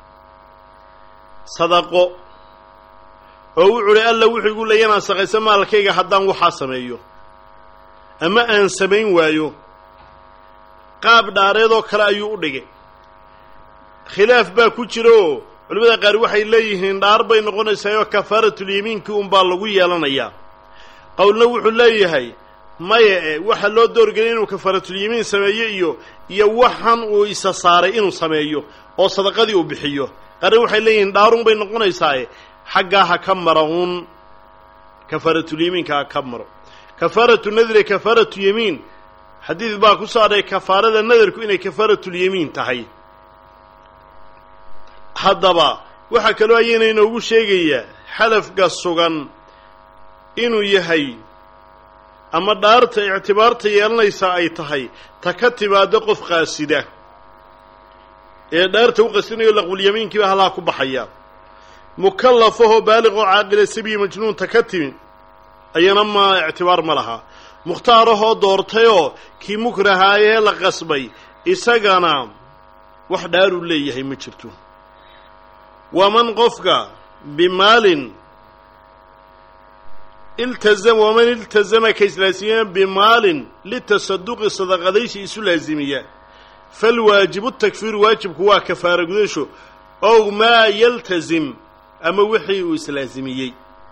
sadaqo oo wuxu uhi alla wuxuu igu leeya inaan saqayso maalkayga haddaan waxaa sameeyo ama aan samayn waayo qaab dhaareedoo kale ayuu u dhigay khilaaf baa ku jira oo culimmada qaar waxay leeyihiin dhaar bay noqonaysaa oo kafaaratulyamiinkii unbaa lagu yeelanayaa qowlna wuxuu leeyahay maya e waxaa loo doorgelay inuu kafaaratulyamiin sameeyo iyo iyo waxan uu isa saaray inuu sameeyo oo sadaqadii uu bixiyo qaarna waxay leeyihiin dhaarun bay noqonaysaae xaggaa ha ka mara uun kafaaratulyamiinka ha ka maro kafaaratu nadri kafaaratu yamiin xadiid baa ku soo adhay kafaarada nadarku inay kafaaratulyamiin tahay haddaba waxaa kaloo ayayna inoogu sheegayaa xalafka sugan inuu yahay ama dhaarta ictibaarta yeelanaysaa ay tahay ta ka timaaddo qof qaasida ee dhaarta u qasinayo laqbulyamiinkiiba halaa ku baxaya mukallafahoo baaliqoo caaqila sabiyi majnuunta ka timi ayana ma ictibaar ma laha mukhtaarahoo doortayoo kii mukrahaayee la qasbay isagana wax dhaaruu leeyahay ma jirto waman qofka bimaalin iltazama waman iltazama ka islaasimiya bimaalin litasaduqi sadaqadaysi isu laasimiya falwaajibu takfiiru waajibku waa kafaara gudasho ow maa yaltazim ama wixii uu islaasimiyey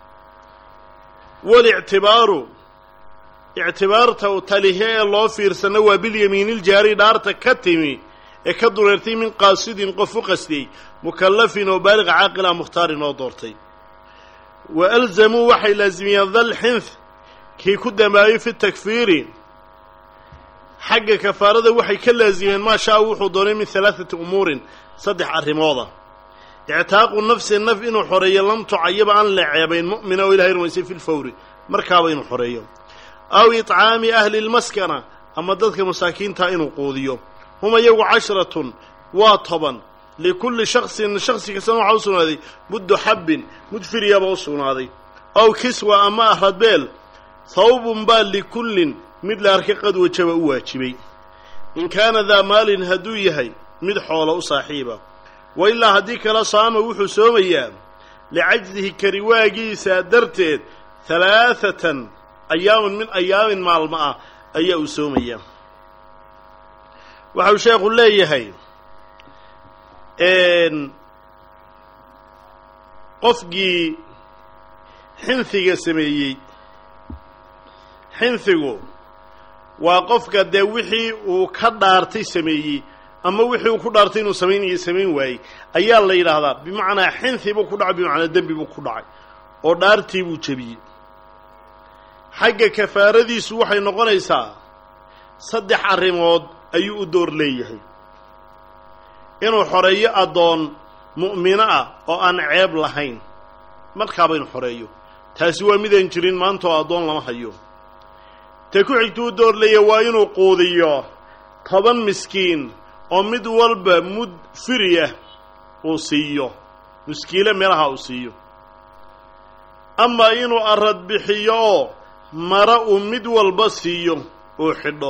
walictibaaru ictibaarta talihe ee loo fiirsana waa bilyamiiniljaari dhaarta ka timi ee ka dureertay min qaasidin qof u qastiyey mukallafin oo baaliqa caaqila mukhtaarin oo doortay wa alzamuu waxay laasimiyeen dalxinth kii ku dambaayey fi takfiiri xagga kafaarada waxay ka laasimeen maa shaa wuxuu doonay min halaaثati umuurin saddex arrimooda ictaaqu nafsi naf inuu xoreeyo lam tucayaba aan la ceebayn mu'mina oo ilahay rumaysay fi lfawri markaaba inuu xoreeyo aw iطcaami ahli lmaskana ama dadka masaakiintaa inuu quudiyo hum iyagu casharatun waa toban likulli shaksin shaksi kastana waxaa u sugnaaday muddu xabbin mud firyaba u sugnaaday aw kiswa ama ah radbeel hawbun baa likullin mid la arkay qad wajaba u waajibay in kaana daa maalin hadduu yahay mid xoolo u saaxiiba wa ilaa haddii kala saama wuxuu soomayaa licajzihi kariwaagiisa darteed halaathatan ayaamin min ayaamin maalmo ah ayaa uu soomayaa waxau sheekhu leeyahay qofkii xinhiga sameeyey xinhigu waa qofka dee wixii uu ka dhaartay sameeyey ama wixii uu ku dhaartay inuu samaynayo samayn waayey ayaa la yidhaahdaa bimacnaa xinhi buu ku dhacay bimacnaa dembi buu ku dhacay oo dhaartii buu jebiyey xagga kafaaradiisu waxay noqonaysaa saddex arrimood ayuu u door leeyahay inuu xoreeyo addoon mu'mino ah oo aan ceeb lahayn markaaba inu xoreeyo taasi waa midaan jirin maanta oo addoon lama hayo ta ku xigtuu u door leeyahay waa inuu quudiyo toban miskiin oo mid walba mud firiyah uu siiyo muskiile meelaha uu siiyo ama inuu arad bixiyo oo mara uu mid walba siiyo uu xidho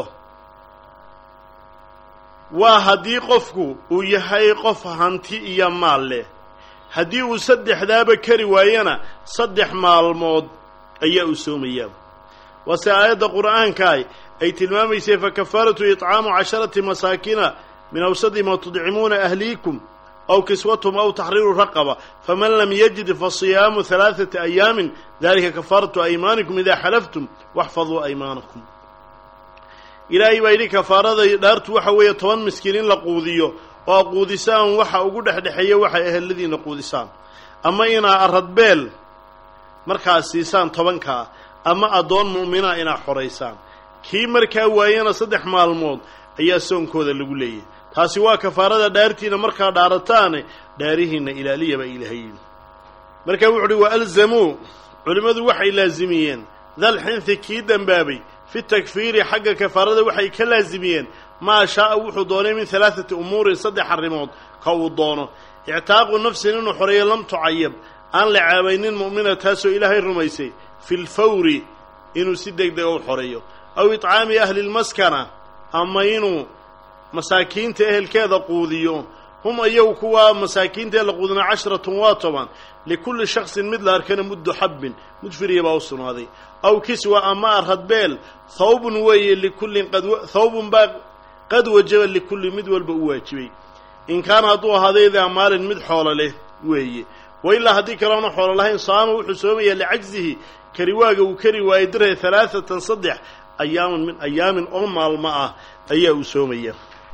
waa haddii qofku uu yahay qof hanti iyo maal leh haddii uu saddexdaaba kari waayana saddex maalmood ayaa uu soomayaa waase aayadda qur'aankaah ay tilmaamaysay fa kafaaratu itcaamu casharati masaakina min awsadi ma tudcimuuna ahliikum aw kiswatum aw taxriiru raqaba faman lam yajid fasiyaamu halaaثata ayaamin dalika kafaaratu aymaanikum idaa xalaftum waxfaduu aymaanakum ilaahay baa yidhi kafaarada dhaartu waxa weeye toban miskiin in la quudiyo oo quudisaan waxa ugu dhexdhexeeya waxay eheladiina quudisaan ama inaa aradbeel markaas siisaan tobankaa ama addoon mu'mina inaa xoraysaan kii markaa waayana saddex maalmood ayaa soonkooda lagu leeyahay taasi waa kafaarada dhaartiina markaa dhaarataane dhaarihiinna ilaaliya baa ilahay markaa wuxu uhi wa alzamuu culimmadu waxay laasimiyeen dalxinthi kii dembaabay fi takfiiri xagga kafaarada waxay ka laasimiyeen maa shaaa wuxuu doonay min halaaثati umuurin saddex arrimood ka uu doono ictaaqu nafsin inuu xoreeyo lam tucayab aan la caabaynin mu'mina taasoo ilaahay rumaysay fi lfawri inuu si deg dega u xoreeyo aw iطcaami ahli lmaskana ama inuu masaakiinta ehelkeeda quudiyo hum ayagu kuwaa masaakiinta ee la quudina casharatun waa toban likulli shaksin mid la arkana muddu xabbin mud firiya baa u sugnaaday aw kiswa ama aradbeel thawbun weeye likullin qad thawbun baa qad wajaba likulli mid walba u waajibay in kaana hadduu ahaaday daa maalin mid xoolo leh weeye wa ilaa haddii kaloona xoolo lahayn saama wuxuu soomayaa licajzihi kariwaaga uu kari waayey dirhe halaaatan saddex ayaaman min ayaamin oo maalmo ah ayaa uu soomaya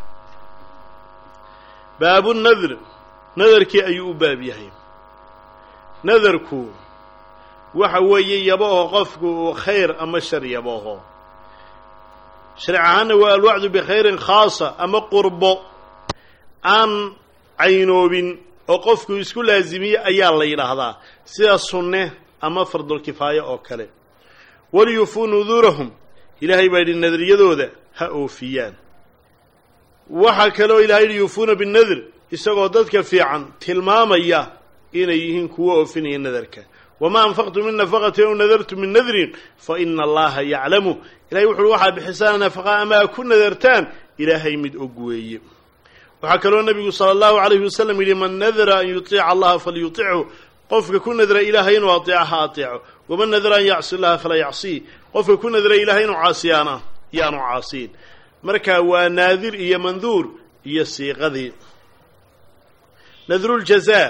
baabu nadr nadarkii ayuu u baab yahay nadarku waxa weeye yabooho qofku uu khayr ama shar yabooho sharci ahaanna waa alwacdu bikhayrin khaasa ama qurbo aan caynoobin oo qofku isku laasimiye ayaa la yidhaahdaa sida sunne ama fardulkifaaye oo kale waliyufuu nuduurahum ilaahay baa yidhi nadariyadooda ha oofiyaan waxaa kaloo ilahay yidhi yuufuuna binadr isagoo dadka fiican tilmaamaya inay yihiin kuwo oofinaya nadarka wamaa anfaqtum min nafaqatin aw nadartum min nadrin fa ina allaha yaclamu ilahay wuxu uhi waxaad bixisaan nafaqa ama a ku nadartaan ilaahay mid og weeye waxaa kaloo nebigu sala allahu alayhi wasalam yidhi man nadara an yuطiica allaha falyutichu qofka ku nadra ilaahay inuu ateeco ha ateeco waman nadara an yacsi llaha falaa yacsii qofka ku nadra ilahay inuu caasiyaana yaanu caasiin marka waa naadir iyo manduur iyo siiqadii nadruljazaa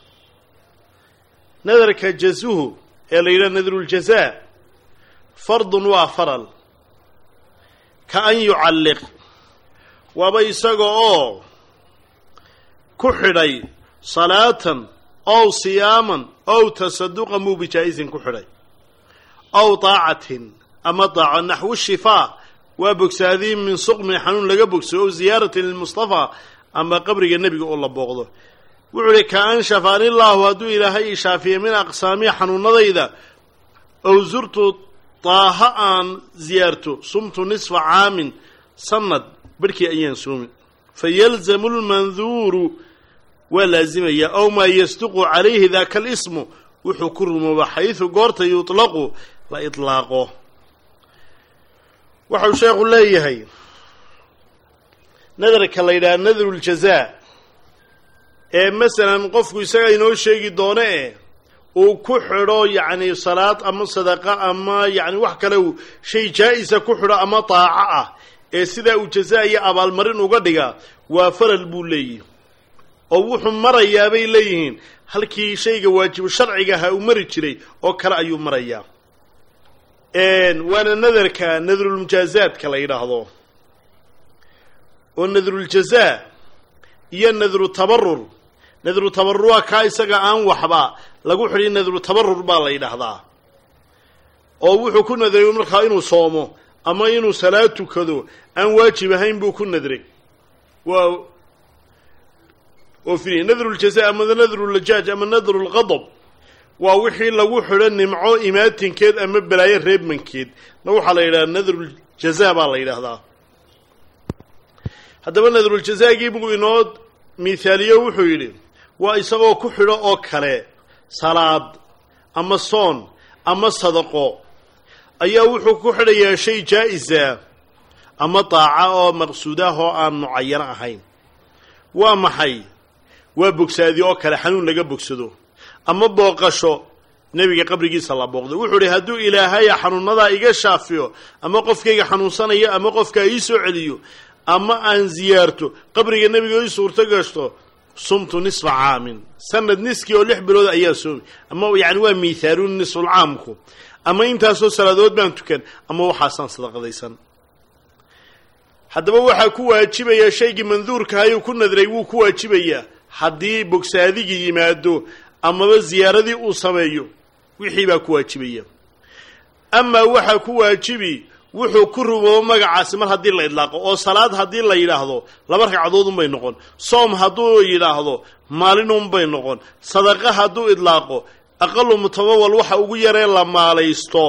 nadarka jazuhu ee la yidhaha nadruljazaa fardun waa faral ka an yucalliq waaba isaga oo ku xidhay salaatan ow siyaaman ow tasaduqan buu bijaa-isin ku xidhay ow daacatin ama daaco naxwu shifaa waa bogsaadii min suqmin xanuun laga bogso ow ziyaaratin lilmustafaa ama qabriga nebiga oo la booqdo wuxuu uhi ka an shafaanillaahu hadduu ilaahay ishaafiye min aqsaamiya xanuunadayda ow zurtu daaha aan ziyaarto sumtu nisfa caamin sanad barhkii ayaan soomi fa yalzamu lmanduuru waa laazimayaa ow maa yasduqu calayhi daaka alismu wuxuu ku rumooba xaysu goorta yuطlaqu la iطlaaqo waxau sheekhu leeyahay nadarka la yidhaha nadruljazaa ee masalan qofku isaga inoo sheegi doono e uu ku xidho yacni salaad ama sadaqa ama yacni wax kale uu shay jaa-isa ku xidho ama daaco ah ee sidaa uu jazaa iyo abaalmarin uga dhiga waa faral buu leeyihi oo wuxuu marayaa bay leeyihiin halkii shayga waajibu sharciga ha uu mari jiray oo kale ayuu marayaa waana nadarka nadrulmujaazaadka la yidhaahdo oo nadruljazaa iyo nadru tabarur nadru tabarruca kaa isaga aan waxba lagu xidhin nadru tabarur baa la yidhaahdaa oo wuxuu ku nadray markaa inuu soomo ama inuu salaad tukado aan waajib ahayn buu ku nadray waa oofiniye nadruljaza ama nadrulajaaj ama nadrulqadab waa wixii lagu xidho nimco imaatinkeed ama balaayo reebmankeed na waxaa la yidhahdaa nadruljaza baa la yidhaahdaa haddaba nadruljazaagii buu inoo mithaaliyo wuxuu yidhi waa isagoo ku xidho oo kale salaad ama soon ama sadaqo ayaa wuxuu ku xidhayaa shay jaa-isa ama daaca oo maqsuud ah oo aan mucayano ahayn waa maxay waa bogsaadi oo kale xanuun laga bogsado ama booqasho nebiga qabrigiisa la booqday wuxuu idhi hadduu ilaahaya xanuunadaa iga shaafiyo ama qofkayga xanuunsanayo ama qofka ii soo celiyo ama aan ziyaarto qabriga nebiga ii suurto gashto sumtu nisfa caamin sanad niskii oo lix bilood ayaa soomi ama yani waa miithaaluun nisfulcaamku ama intaasoo salaadood baan tukan ama waxaasaan sadaqadaysan haddaba waxaa ku waajibaya shaygii manduurka ayuu ku nadray wuu ku waajibayaa haddii bogsaadigii yimaado amaba ziyaaradii uu sameeyo wixii baa ku waajibaya amaa waxaa ku waajibi wuxuu ku rumoobo magacaasi mar haddii la idlaaqo oo salaad haddii la yidhaahdo laba ragcadoodunbay noqon soom hadduu yidhaahdo maalinunbay noqon sadaqa hadduu idlaaqo aqalu mutamawal waxa ugu yaree la maalaysto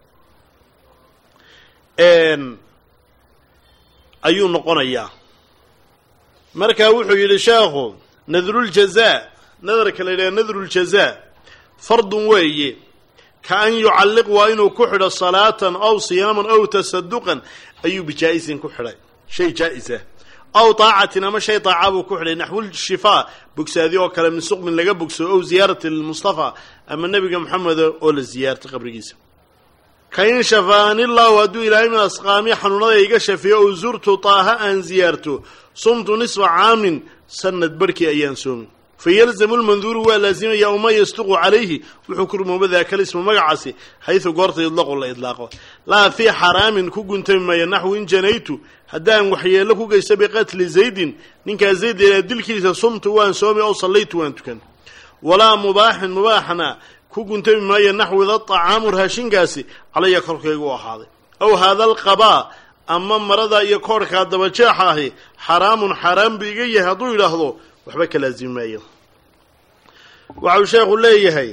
ayuu noqonayaa marka wuxuu yidhi sheekhu nadruljazaa nadarka la yidhaha nadruljazaa fardun weeye ka an yucalliq waa inuu ku xidho salaatan aw siyaaman aw tasaduqan ayuu bijaa-isin ku xidhay shay jaa-isa aw taacatin ama shay taaca buu ku xidhay naxwulshifaa bogsaadi oo kale min suqmin laga bogsado ow ziyaarati lilmustafa ama nebiga moxameda oo la ziyaartay qabrigiisa kain shafaanillahu hadduu ilaahay min asqaami xanuunada iga shafiyo ow zurtu taaha aan ziyaarto sumtu nisfa caamin sanad barhkii ayaan soomi fayalzamu lmanduuru waa laazimaya uma yasduqu calayhi wuxuu ku rumooba daakal ismu magacaasi xaysu goorta yudlaqu la idlaaqo laa fii xaraamin ku guntami maayo naxwi in janaytu haddaan waxyeello ku geysto biqatli zaydin ninkaa zayd ilaa dilkiisa sumtu waan soomi ow sallaytu waan tukan walaa mubaaxin mubaaxna ku guntami maayo naxwida طacaamu raashinkaasi calaya korkaygu u ahaaday aw haada alqabaa ama marada iyo koorhkaa dabajeexa ahi xaraamun xaaraan bu iga yahay hadduu yidhaahdo waxba ka laazimi maayo waxau sheekhu leeyahay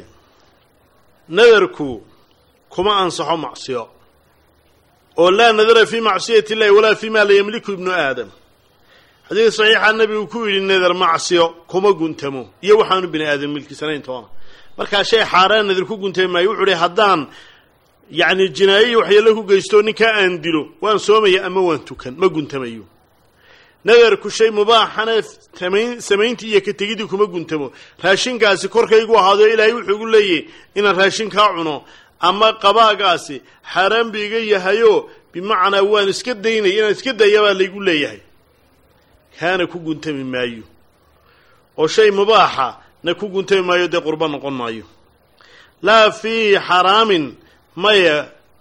nadarku kuma ansaxo macsiyo oo laa nadara fii macsiyati illahi walaa fii ma la yamliku ibnu aadam xadiid saxiixa nebigu ku yidhi nadar macsiyo kuma guntamo iyo waxaanu bini aadam milkisanayn toona markaa shay xaaraan nadir ku guntami maayo wuxuu hi haddaan yacni jinaayo waxyeello ku geysto ninkaa aan dilo waan soomaya ama waan tukan ma guntamayo nadarku shay mubaaxana samayn samayntii iyo ka tegidii kuma guntamo raashinkaasi korkaygu ahaado ilaahay wuxuu igu leeyahy inaan raashinkaa cuno ama qabaagaasi xaaraan bu iga yahayo bimacnaa waan iska daynay inaan iska dayabaa laygu leeyahay kaana ku guntami maayo oo shay mubaaxa na ku guntami maayo dee qurbo noqon maayo laa fii xaraamin maya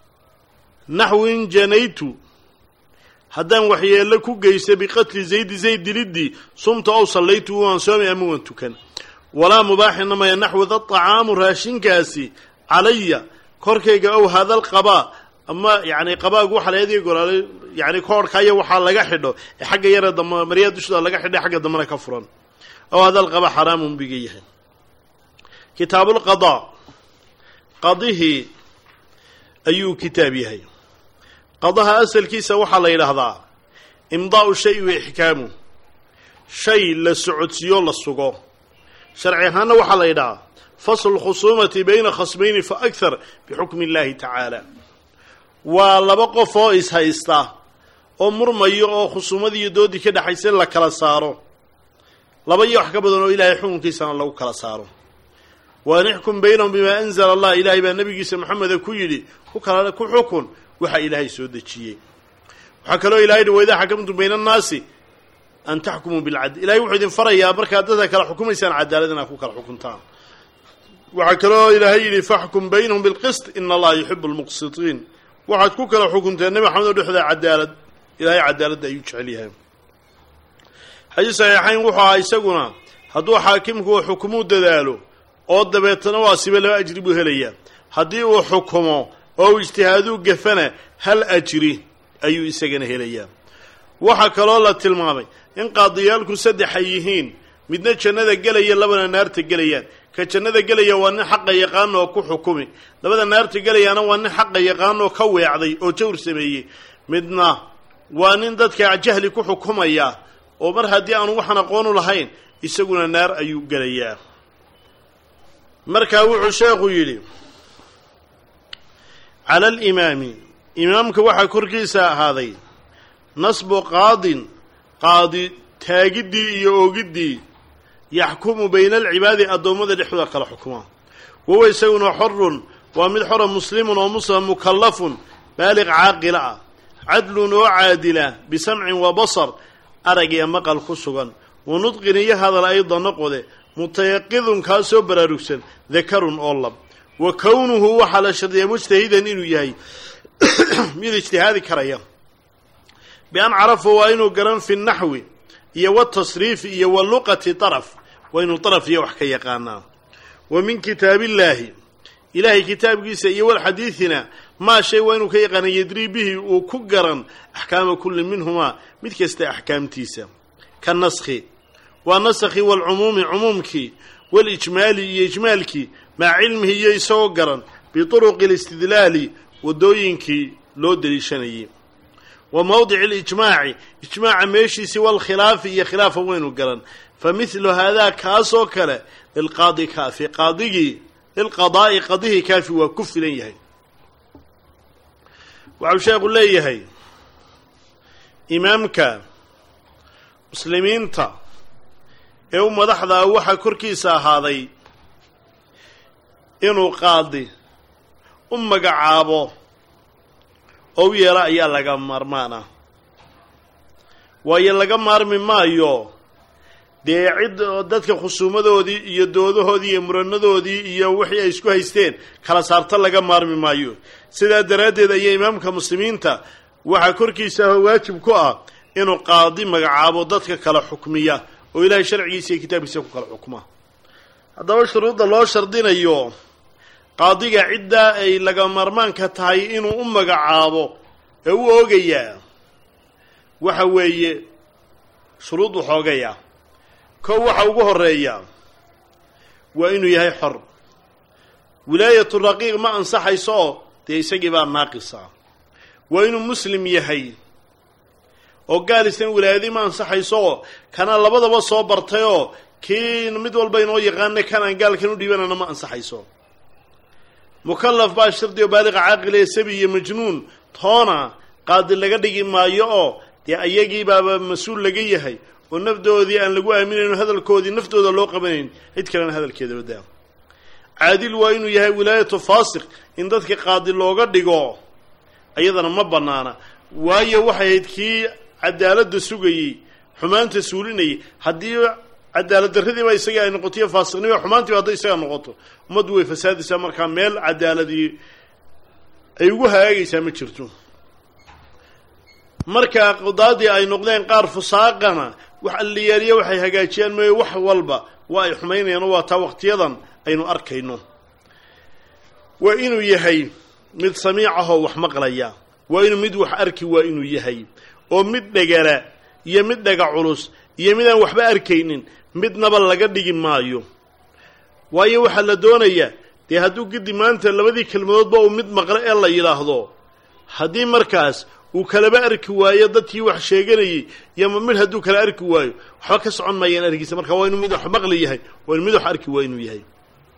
naxwin janaytu haddaan waxyeello ku geysta biqatli zaydi zayd diliddii sumta ow sallaytu waan soomay ama waan tukan walaa mubaaxina maya naxwida طacaamu raashinkaasi calaya korkayga ow hadal qabaa ama yani qabaagu waxa laeediga golaalay yani koorhkaya waxaa laga xidho ee xagga yare dam maryaa dushooda laga xidho xagga dambena ka furan ow hadal qaba xaraamun biga yahay kitaabulqadaa qadihii ayuu kitaab yahay qadaha asalkiisa waxaa la yidhaahdaa imdaa'u shay wa ixkaamu shay la socodsiiyo la sugo sharci ahaanna waxaa la yidhahaa faslu lkhusuumati bayna khasmayni fa akhar bixukmi illahi tacaala waa laba qof oo ishaysta oo murmayo oo khusuumadii iyo doodii ka dhexaysa in la kala saaro laba iyo wax ka badan oo ilaahay xukunkiisana lagu kala saaro waan ixkum baynahum bimaa anzala allah ilaahay baa nabigiisa maxameda ku yidhi ku kala ku xukun waxa ilaahay soo dejiyey waxaa kaloo ilahay hi waidaa xakamtum bayna annaasi an taxkumuu bilcadl ilahay wuxuu idin farayaa markaad dadka kala xukumaysaan cadaalad inaad ku kala xukuntaan waxaa kaloo ilaahay yidhi faxkum baynahum bilqist ina allaha yuxibu lmuqsitiin waxaad ku kala xukunteen nebi maxamed oo dhexda cadaalad ilahay cadaaladda ayuu jecel yahay xadiis saxiixayn wuxuu ahaa isaguna hadduu xaakimku uu xukumuu dadaalo oo dabeetana waa sibe laba ajri buu helayaa haddii uu xukumo oo uu ijtihaaduu gafana hal ajri ayuu isagana helayaa waxaa kaloo la tilmaamay in qaadiyaalku saddex ay yihiin midna jannada gelaya labana naarta gelayaan ka jannada gelaya waa nin xaqa yaqaan oo ku xukumi labada naarta gelayaana waa nin xaqa yaqaan oo ka weecday oo jawr sameeyey midna waa nin dadka jahli ku xukumaya oo mar haddii aanu waxaan aqoonu lahayn isaguna naar ayuu gelayaa markaa wuxuu sheekhu yidhi cala alimaami imaamka waxaa korkiisa ahaaday nasbu qaadin qaadi taagiddii iyo oogiddii yaxkumu bayna alcibaadi addoommada dhexdooda kala xukuma wahuwa isaguna xorun waa mid xora muslimun oo muslima mukallafun baaliq caaqila ah cadlun oo caadila bisamcin wa basar arag iyo maqal ku sugan wa nudqin iyo hadal ayda noqode mutayaqidun kaa soo baraarugsan dakarun oo lab wa kownuhu waxaa la shardiyaa mujtahidan inuu yahay mid ijtihaadi karaya bian carafa waa inuu garan fi naxwi iyo watasriifi iyo wa luqati daraf waa inuu daraf iyo wax ka yaqaanaa wa min kitaabillaahi ilaahay kitaabkiisa iyo walxadiidina maa shay waa inuu ka yaqaana yadrii bihi uu ku garan axkaama kulli minhumaa mid kasta axkaamtiisa ka naskhi waa naskhi waalcumuumi cumuumkii walijmaali iyo ijmaalkii maca cilmihi iyo isagoo garan bituruqi alistidlaali waddooyinkii loo deliishanayay wa mawdici alijmaaci ijmaaca meeshiisii walkhilaafi iyo khilaafa waynu garan fa midlu haadaa kaasoo kale lilqaadi kaafi qaadigii lilqadaa'i qadihii kaafi waa ku filan yahay waxau sheekhu leeyahay imaamka muslimiinta ee u madaxdaa waxaa korkiisa ahaaday inuu qaadi u magacaabo oo u yeelo ayaa laga maarmaan ah waayo laga maarmi maayo dee cid dadka khusuumadoodii iyo doodahoodii iyo muranadoodii iyo wixii ay isku haysteen kala saarta laga maarmi maayo sidaa daraaddeed ayaa imaamka muslimiinta waxaa korkiisa ah waajib ku ah inuu qaadi magacaabo dadka kala xukmiya oo ilaahay sharcigiisa iyo kitaabkiisa ku kala xukma haddaba shuruudda loo shardinayo qaadiga ciddaa ay laga maarmaanka tahay inuu u magacaabo ee u oogayaa waxa weeye shuruud waxoogaya kow waxa ugu horeeya waa inuu yahay xor wilaayatu raqiiq ma ansaxayso oo dee isagii baa naaqisa waa inuu muslim yahay oo gaal isna wilaayadii ma ansaxayso oo kana labadaba soo bartayoo kii mid walba inoo yaqaana kanaan gaalkan u dhiibanana ma ansaxayso mukallaf baa shardi oo baaliqa caaqila ee sabi iyo majnuun toona qaadi laga dhigi maayo oo dee ayagii baaba mas-uul laga yahay oo nafdoodii aan lagu aaminayn hadalkoodii naftooda loo qabanayn cid kalena hadalkeeda wadaa caadil waa inuu yahay wilaayatu faasiq in dadka qaadi looga dhigo ayadana ma bannaana waayo waxay ahayd kii cadaaladda sugayey xumaanta suulinayay haddii cadaalad darradiiba isaga ay noqotoiyo faasiqnimo xumaantiiba hadday isaga noqoto ummaddu way fasaadaysaa markaa meel cadaaladii ay ugu hagaagaysaa ma jirto markaa qudaadii ay noqdeen qaar fusaaqana wax alliyaaliya waxay hagaajiyaan mooye wax walba waa ay xumaynayaan oo waa taa waqtiyadan aynu arkayno waa inuu yahay mid samiic ahoo wax maqlaya waa inuu mid wax arki waa inuu yahay oo mid dhegala iyo mid dhega culus iyo midaan waxba arkaynin midnaba laga dhigi maayo waayo waxaa la doonayaa dee hadduu gidi maanta labadii kelmadoodba uu mid maqlo ee la yidhaahdo haddii markaas uu kalaba arki waayo dadkii wax sheeganayay iyo mid hadduu kala arki waayo waxba ka socon maayaan argiisa marka waa inuu mid wax maqli yahay waa inu mid wax arki waa inuu yahay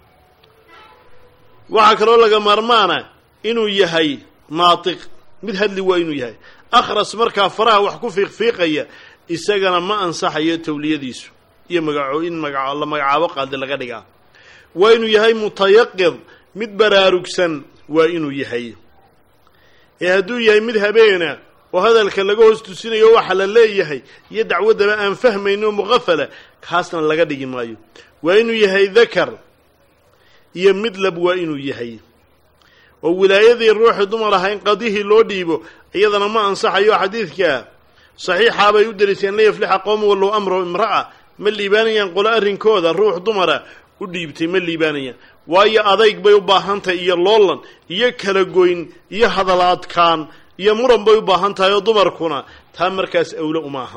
waxaa kaloo laga maarmaana inuu yahay naatiq mid hadli waa inuu yahay akhras markaa faraha wax ku fiiqfiiqaya isagana ma ansaxayo tawliyadiisu iyo magaco in maga la magacaabo qaadi laga dhigaa waa inuu yahay mutayaqid mid baraarugsan waa inuu yahay ee hadduu yahay mid habeena oo hadalka laga hoos tusinayo waxa la leeyahay iyo dacwaddaba aan fahmayno muqafala kaasna laga dhigi maayo waa inuu yahay dakar iyo mid lab waa inuu yahay oo wilaayadii ruuxii dumar ahaa in qadihii loo dhiibo iyadana ma ansaxayo xadiidka saxiixaa bay u deriseen la yaflixa qowmu wallow amrahu imra'a ma liibaanayaan qolo arrinkooda ruux dumara u dhiibtay ma liibaanayaan waayo adayg bay u baahantahay iyo loolan iyo kala goyn iyo hadal adkaan iyo muran bay u baahan tahay oo dumarkuna taa markaas awle uma aha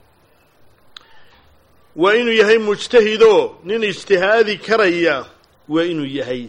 waa inuu yahay mujtahidoo nin ijtihaadi karaya waa inuu yahay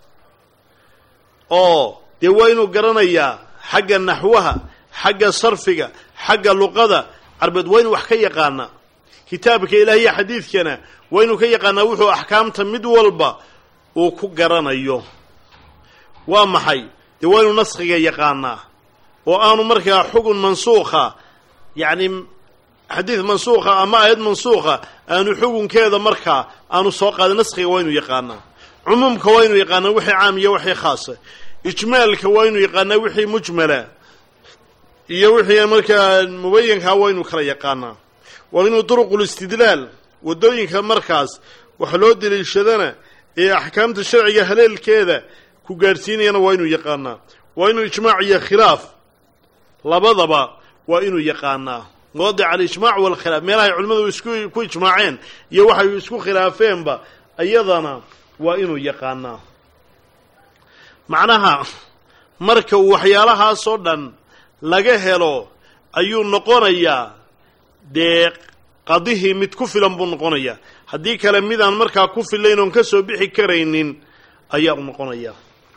oo dee waa inuu garanayaa xagga naxwaha xagga sarfiga xagga luqada carbeed waa inuu wax ka yaqaanaa kitaabka ilaahiya xadiidkana waa inuu ka yaqaanaa wuxuu axkaamta mid walba uu ku garanayo waa maxay dee waa inuu naskhiga yaqaanaa oo aanu markaa xugun mansuukha yacni xadiid mansuukha ama aayad mansuukha aanu xugunkeeda markaa aanu soo qaadin naskhiga waa inuu yaqaanaa cumuumka waa inuu yaqaanaa wixii caam iyo wixii khaasa ijmaalka waa inuu yaqaanaa wixii mujmala iyo wixii markaa mubayankaa waa inuu kala yaqaanaa waa inuu duruqulistidlaal waddooyinka markaas wax loo daliishadana ee axkaamta sharciga haleelkeeda ku gaadhsiinayana waa inuu yaqaanaa waa inuu ijmaac iyo khilaaf labadaba waa inuu yaqaanaa mawadic alijmaac walkhilaaf meelahay culimmadu isku ku ijmaaceen iyo waxay isku khilaafeenba iyadana waa inuu yaqaanaa macnaha marka uu waxyaalahaasoo dhan laga helo ayuu noqonayaa dee qadihii mid ku filan buu noqonayaa haddii kale midaan markaa ku filayn oon ka soo bixi karaynin ayaa u noqonaya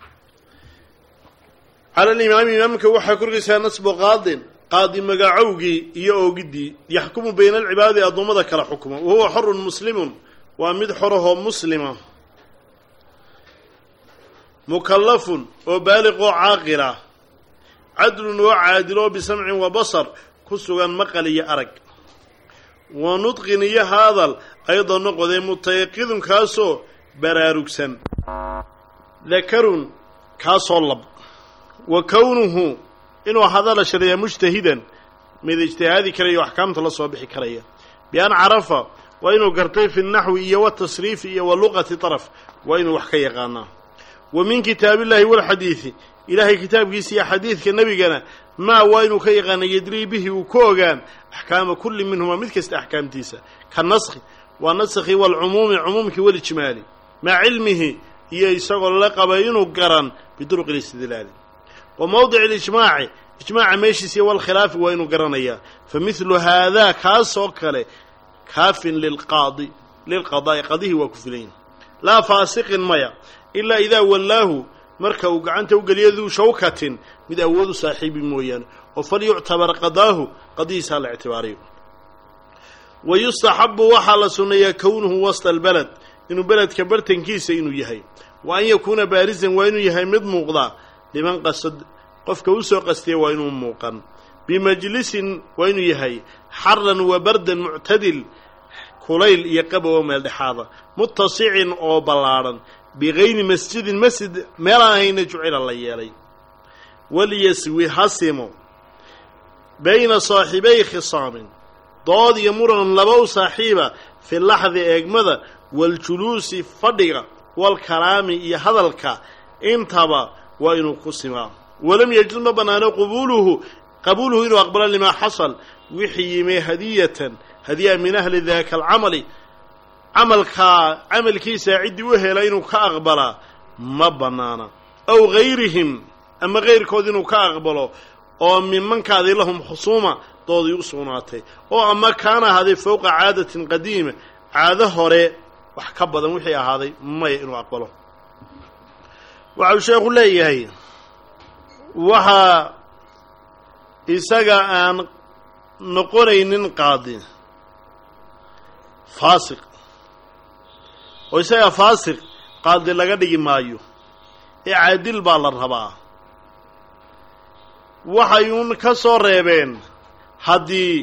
cala alimaami imaamka waxaa korgaysaa nasbu qaadin qaadi magacowgii iyo oogiddii yaxkumu bayna alcibaadi addoommada kala xukuma wa huwa xorun muslimun waa mid xorahoo muslima mukallafun oo baaliqoo caaqila cadlun oo caadiloo bisamcin wa basar ku sugan maqal iyo arag wa nudqin iyo haadal ayadoo noqodee mutayaqidun kaasoo baraarugsan dakarun kaasoo lab wa kownuhu inuu hadala shariya mujtahidan mid ijtihaadi karaya o axkaamta la soo bixi karaya bi-an carafa waa inuu gartay fi naxwi iyo watasriifi iyo wa luqati taraf waa inuu wax ka yaqaanaa wa min kitaabillahi walxadiidi ilaahay kitaabkiisa iyo xadiidka nebigana maa waa inuu ka yaqaana yadrii bihi uu ka ogaan axkaama kulli minhuma mid kasta axkaamtiisa ka naskhi waa naskhi waalcumuumi cumuumkii walijmaali maca cilmihi iyo isagoo la qabay inuu garan biduruqi listidlaali wa mowdic alijmaaci ijmaaca meeshiisa iyo walkhilaafi waa inuu garanayaa fa midlu haadaa kaasoo kale kaafin lilqaadi lilqadaa'i qadihii waa ku filayn laa faasiqin maya ilaa idaa wallaahu marka uu gacanta u geliyo duu shawkatin mid awood u saaxiibi mooyaane oo falyuctabar qadaahu qadihiisaa la ictibaariyo wa yustaxabu waxaa la sunneeyaa kownuhu wasta albaled inuu beledka bartankiisa inuu yahay wa an yakuuna baarisan waa inuu yahay mid muuqda liman qasad qofka u soo qastiya waa inuu muuqan bimajlisin waa inuu yahay xaran wa bardan muctadil kulayl iyo qabowa meel dhexaada mutasicin oo ballaadhan bigayri masjidin masjid meelaan ahayna jucila la yeelay walyaswi hasimo bayna saaxibay khisaamin dood iyo muran laba u saaxiiba fi laxdi eegmada waljuluusi fadhiga walkalaami iyo hadalka intaba waa inuu ku simaa walam yajuz ma bannaano qubuluhu qabuuluhu inuu aqbalo limaa xasal wixii yimee hadiyatan hadiya min ahli daaka alcamali camalkaa camalkiisaa ciddii u hela inuu ka aqbalaa ma bannaana aw gayrihim ama kayrkood inuu ka aqbalo oo mimankaadii lahum khusuuma doodii u sugnaatay oo ama kaana ahaaday fowqa caadatin qadiima caado hore wax ka badan wixii ahaaday maya inuu aqbalo waxau sheekhu leeyahay waxaa isaga aan noqonaynin qaadi faasiq oo isaga faasiq qaadi laga dhigi maayo ee caadil baa la rabaa waxay uun ka soo reebeen haddii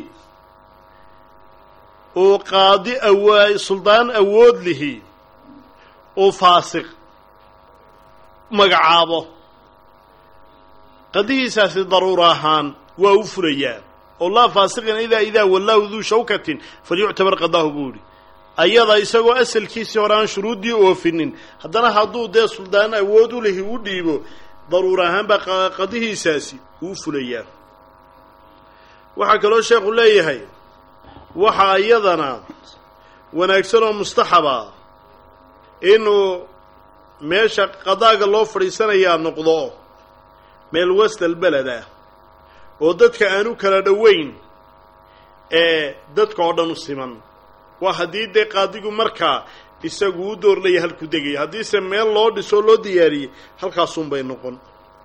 uu qaadi awaa suldaan awood lihi uu faasiq magacaabo qadihiisaasi daruura ahaan waa u furayaa oo laa faasiqin idaa idaa wallaahu duu shawkatin falyuctabar qadaahu buu yidhi ayada isagoo asalkiisii hore aan shuruuddii oofinin haddana hadduu dee suldaan awood u lihi u dhiibo daruur ahaan baa qadihiisaasi uu fulayaa waxaa kaloo sheekhu leeyahay waxaa iyadana wanaagsan oo mustaxaba inuu meesha qadaaga loo fadhiisanayaa noqdo meel wastal beled ah oo dadka aan u kala dhoweyn ee dadka oo dhan u siman waa haddii dee qaadigu markaa isagu u doorlaya halku degaya haddiise meel loo dhisoo loo diyaariyey halkaasunbay noqon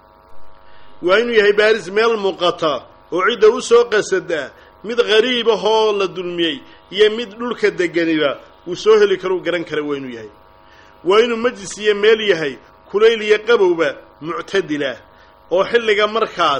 waa inuu yahay baaris meel muuqata oo cidda u soo qasada mid qariib ahoo la dulmiyey iyo mid dhulka deganiba uu soo heli karo u garan kara waa inuu yahay waa inuu majlis iyo meel yahay kulayl iyo qabowba muctadilah oo xilliga markaas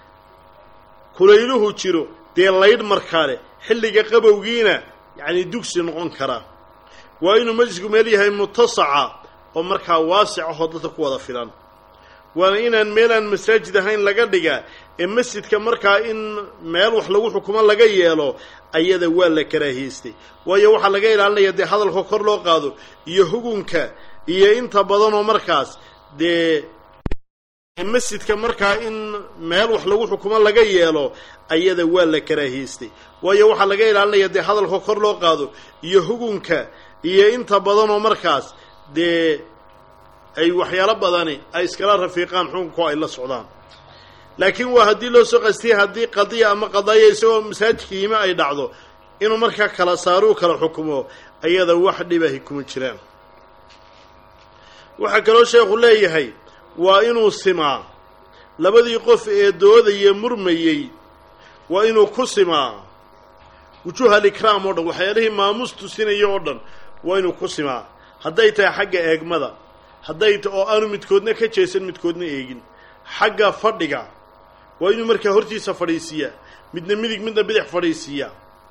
kulayluhu jiro dee laydh markaa leh xilliga qabowgiina yacni dugsi noqon kara waa inuu majlisku meel yahay mutasaca oo markaa waasic ahoo dadka ku wada filan waana inaan meelaan masaajid ahayn laga dhiga ee masjidka markaa in meel wax lagu xukumo laga yeelo ayada waa la karaahiystay waayo waxaa laga ilaalinaya dee hadalka kor loo qaado iyo hugunka iyo inta badanoo markaas dee masjidka markaa in meel wax lagu xukumo laga yeelo ayada waa la karaahiystay waayo waxaa laga ilaalinaya dee hadalka kor loo qaado iyo hugunka iyo inta badanoo markaas dee ay waxyaalo badani ay iskala rafiiqaan xukunko ay la socdaan laakiin waa haddii loo soo qastiyay haddii qadiya ama qadaaya isagoo masaajidka yime ay dhacdo inuu markaa kala saaro u kala xukumo ayada wax dhibahi kuma jiraan waxaa kaloo sheekhu leeyahay waa inuu simaa labadii qof ee doodaya murmayey waa inuu ku simaa wujuuha alikraam oo dhan waxyaalihii maamuus tusinaya oo dhan waa inuu ku simaa hadday tahay xagga eegmada hadday ta oo aanu midkoodna ka jeesan midkoodna eegin xagga fadhiga waa inuu markaa hortiisa fadhiisiiyaa midna midig midna bidix fadhiisiiyaa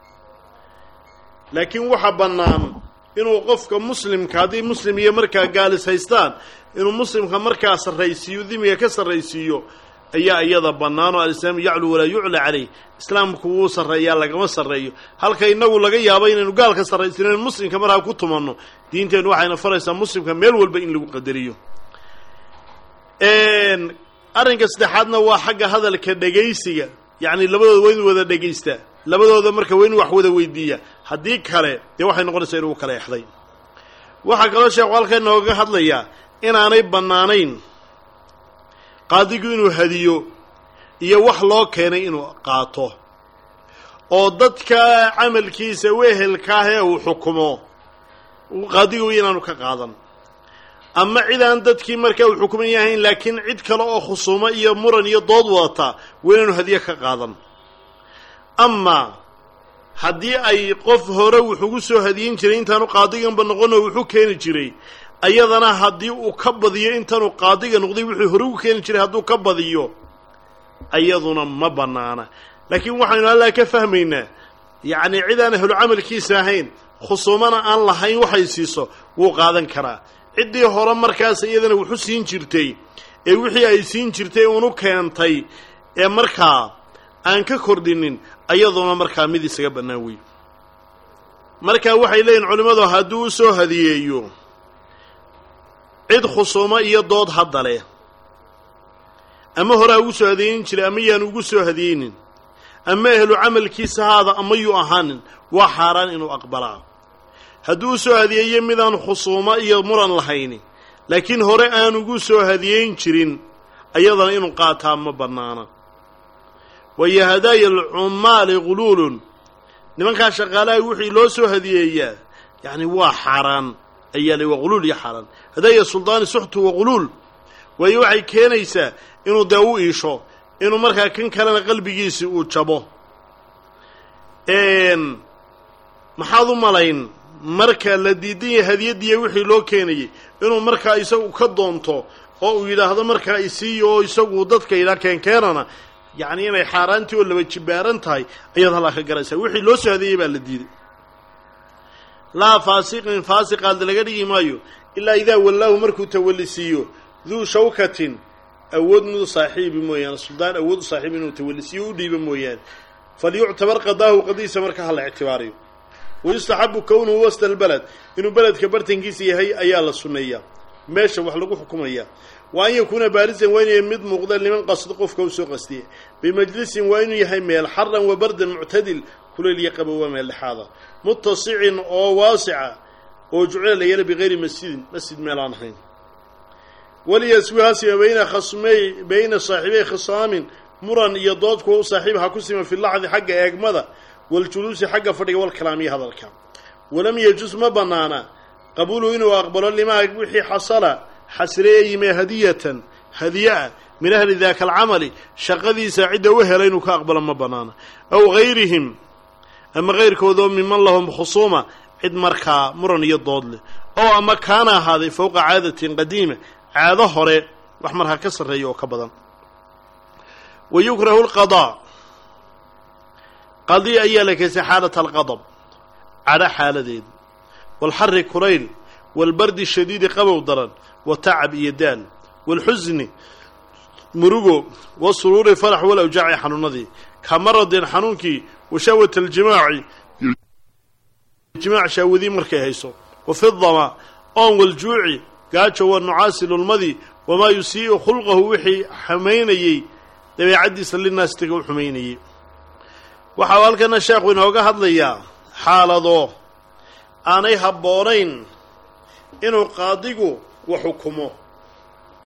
laakiin waxa bannaan inuu qofka muslimka haddii muslim iyo markaa gaalis haystaan inuu muslimka markaa sarraysiiyo dimiga ka sarraysiiyo ayaa iyada bannaan oo alislaamu yaclu walaa yucla calayh islaamku wuu sarreeyaa lagama sarreeyo halka innagu laga yaabo inaynu gaalka sarraysiino muslimka markaa ku tumanno diinteennu waxayna faraysaa muslimka meel walba in lagu qadariyo arrinka saddexaadna waa xagga hadalka dhegaysiga yacni labadooda waa inu wada dhegaystaa labadooda marka waa inu wax wada weydiiya haddii kale dee waxay noqonaysaa inuu kala exday waxaa kaloo sheekhu halka inooga hadlayaa inaanay bannaanayn qaadigu inuu hadiyo iyo wax loo keenay inuu qaato oo dadka camalkiisa wehelkaah ee uu xukumo qaadigu inaanu ka qaadan ama cid aan dadkii markaa uu xukuman yahayn laakiin cid kale oo khusuumo iyo muran iyo dood wadata waa inaanu hadiye ka qaadan ama haddii ay qof hore wuxugu soo hadiyin jiray intaanu qaadiganba noqonoo wuxuu keeni jiray ayadana haddii uu ka badiyo intaanu qaadiga noqday wuxuu hore ugu keeni jiray hadduu ka badiyo ayaduna ma bannaana laakiin waxaynu allaa ka fahmaynaa yacnii cid aan ahlu camalkiisa ahayn khusuumana aan lahayn waxay siiso wuu qaadan karaa ciddii hore markaas iyadana wuxu siin jirtay ee wixii ay siin jirtay unu keentay ee markaa aan ka kordhinin ayaduna markaa mid isaga bannaan wey markaa waxay leeyihin culimmadu hadduu u soo hadiyeeyo cid khusuumo iyo dood hadda leh ama horaa ugu soo hadiyeyn jiray ama yaan ugu soo hadiyeynin ama ehlu camalkiisa haada ama yuu ahaanin waa xaaraan inuu aqbalaa hadduu u soo hadiyeeyo midaan khusuumo iyo muran lahayni laakiin hore aan ugu soo hadiyeyn jirin ayadana inuu qaataa ma bannaana waayo hadaaya alcummaali guluulun nimankaa shaqaalaha wixii loo soo hadiyeeyaa yacni waa xaaraan ayaa la waa guluul iyo xaaraan hadaaya suldaani suxtu wa guluul waayo waxay keenaysaa inuu dee u iisho inuu markaa kan kalena qalbigiisi uu jabo maxaad u malayn marka la diidan yahay hadiyadiiya wixii loo keenayay inuu markaa isagu ka doonto oo uu yidhaahdo markaa isiiyo oo isagu dadka yidhaha keenkeenana yacni inay xaaraantii oo laba jibaaran tahay ayaad halkaa ka garaysaa wixii loo soo hadeeyey baa la diiday laa faasiqin faasiqaad laga dhigi maayo ilaa idaa wallaahu markuu tawallisiiyo duu shawkatin awood midu saaxiibi mooyaane suldaan awood u saaxiibi inuu tawallisiyo u dhiibo mooyaane falyuctabar qadaahu qadiisa marka hala ictibaariyo wayustaxabu kownuhu wasta albaled inuu beledka bartankiisa yahay ayaa la sunneeyaa meesha wax lagu xukumayaa wa an yakuuna baarisan waa inuu mid muuqda liman qasdo qofka u soo qastiye bimajlisin waa inuu yahay meel xaran wa bardan muctadil kulayl iyo qabowa meeldhexaada mutasicin oo waasica oo jucila la yeela bikayri masjidin masjid meel aan ahayn waliyaswihaasima bayna khasmay bayna saaxiibey khisaamin muran iyo dood kuwa u saaxiib ha ku sima fi lacdi xagga eegmada waljuluusi xagga fadhiga walkalaamiya hadalka walam yajus ma bannaana qabuulu inuu aqbalo limaa wixii xasala xasreeye yimee hadiyatan hadiye-a min ahli daaka alcamali shaqadiisa cidda u hela inuu ka aqbalo ma bannaana aw gayrihim ama kayrkoodoo miman lahum khusuuma cid markaa muran iyo dood leh oo ama kaana ahaaday fowqa caadatin qadiima caado hore wax markaa ka sarreeya oo ka badan wa yukrahu lqadaa qadi ayaa la keysay xaalata alqadab cadho xaaladeeda waalxari kulayl waalbardi shadiidi qabow daran wa tacab iyo daal waalxusni murugo wasuruuri farax walawjaaci xanuunadii ka maradin xanuunkii wa shahwat aljimaaci jimaac shaawadii markay hayso wa fi dama oon waljuuci gaajo wa nucaasi lulmadii wamaa yusii'u khulqahu wixii xumaynayey dabeecaddiisa linaastiga u xumaynayey waxau halkana sheekhu inooga hadlayaa xaalado aanay habboonayn inuu qaadigu wax xukumo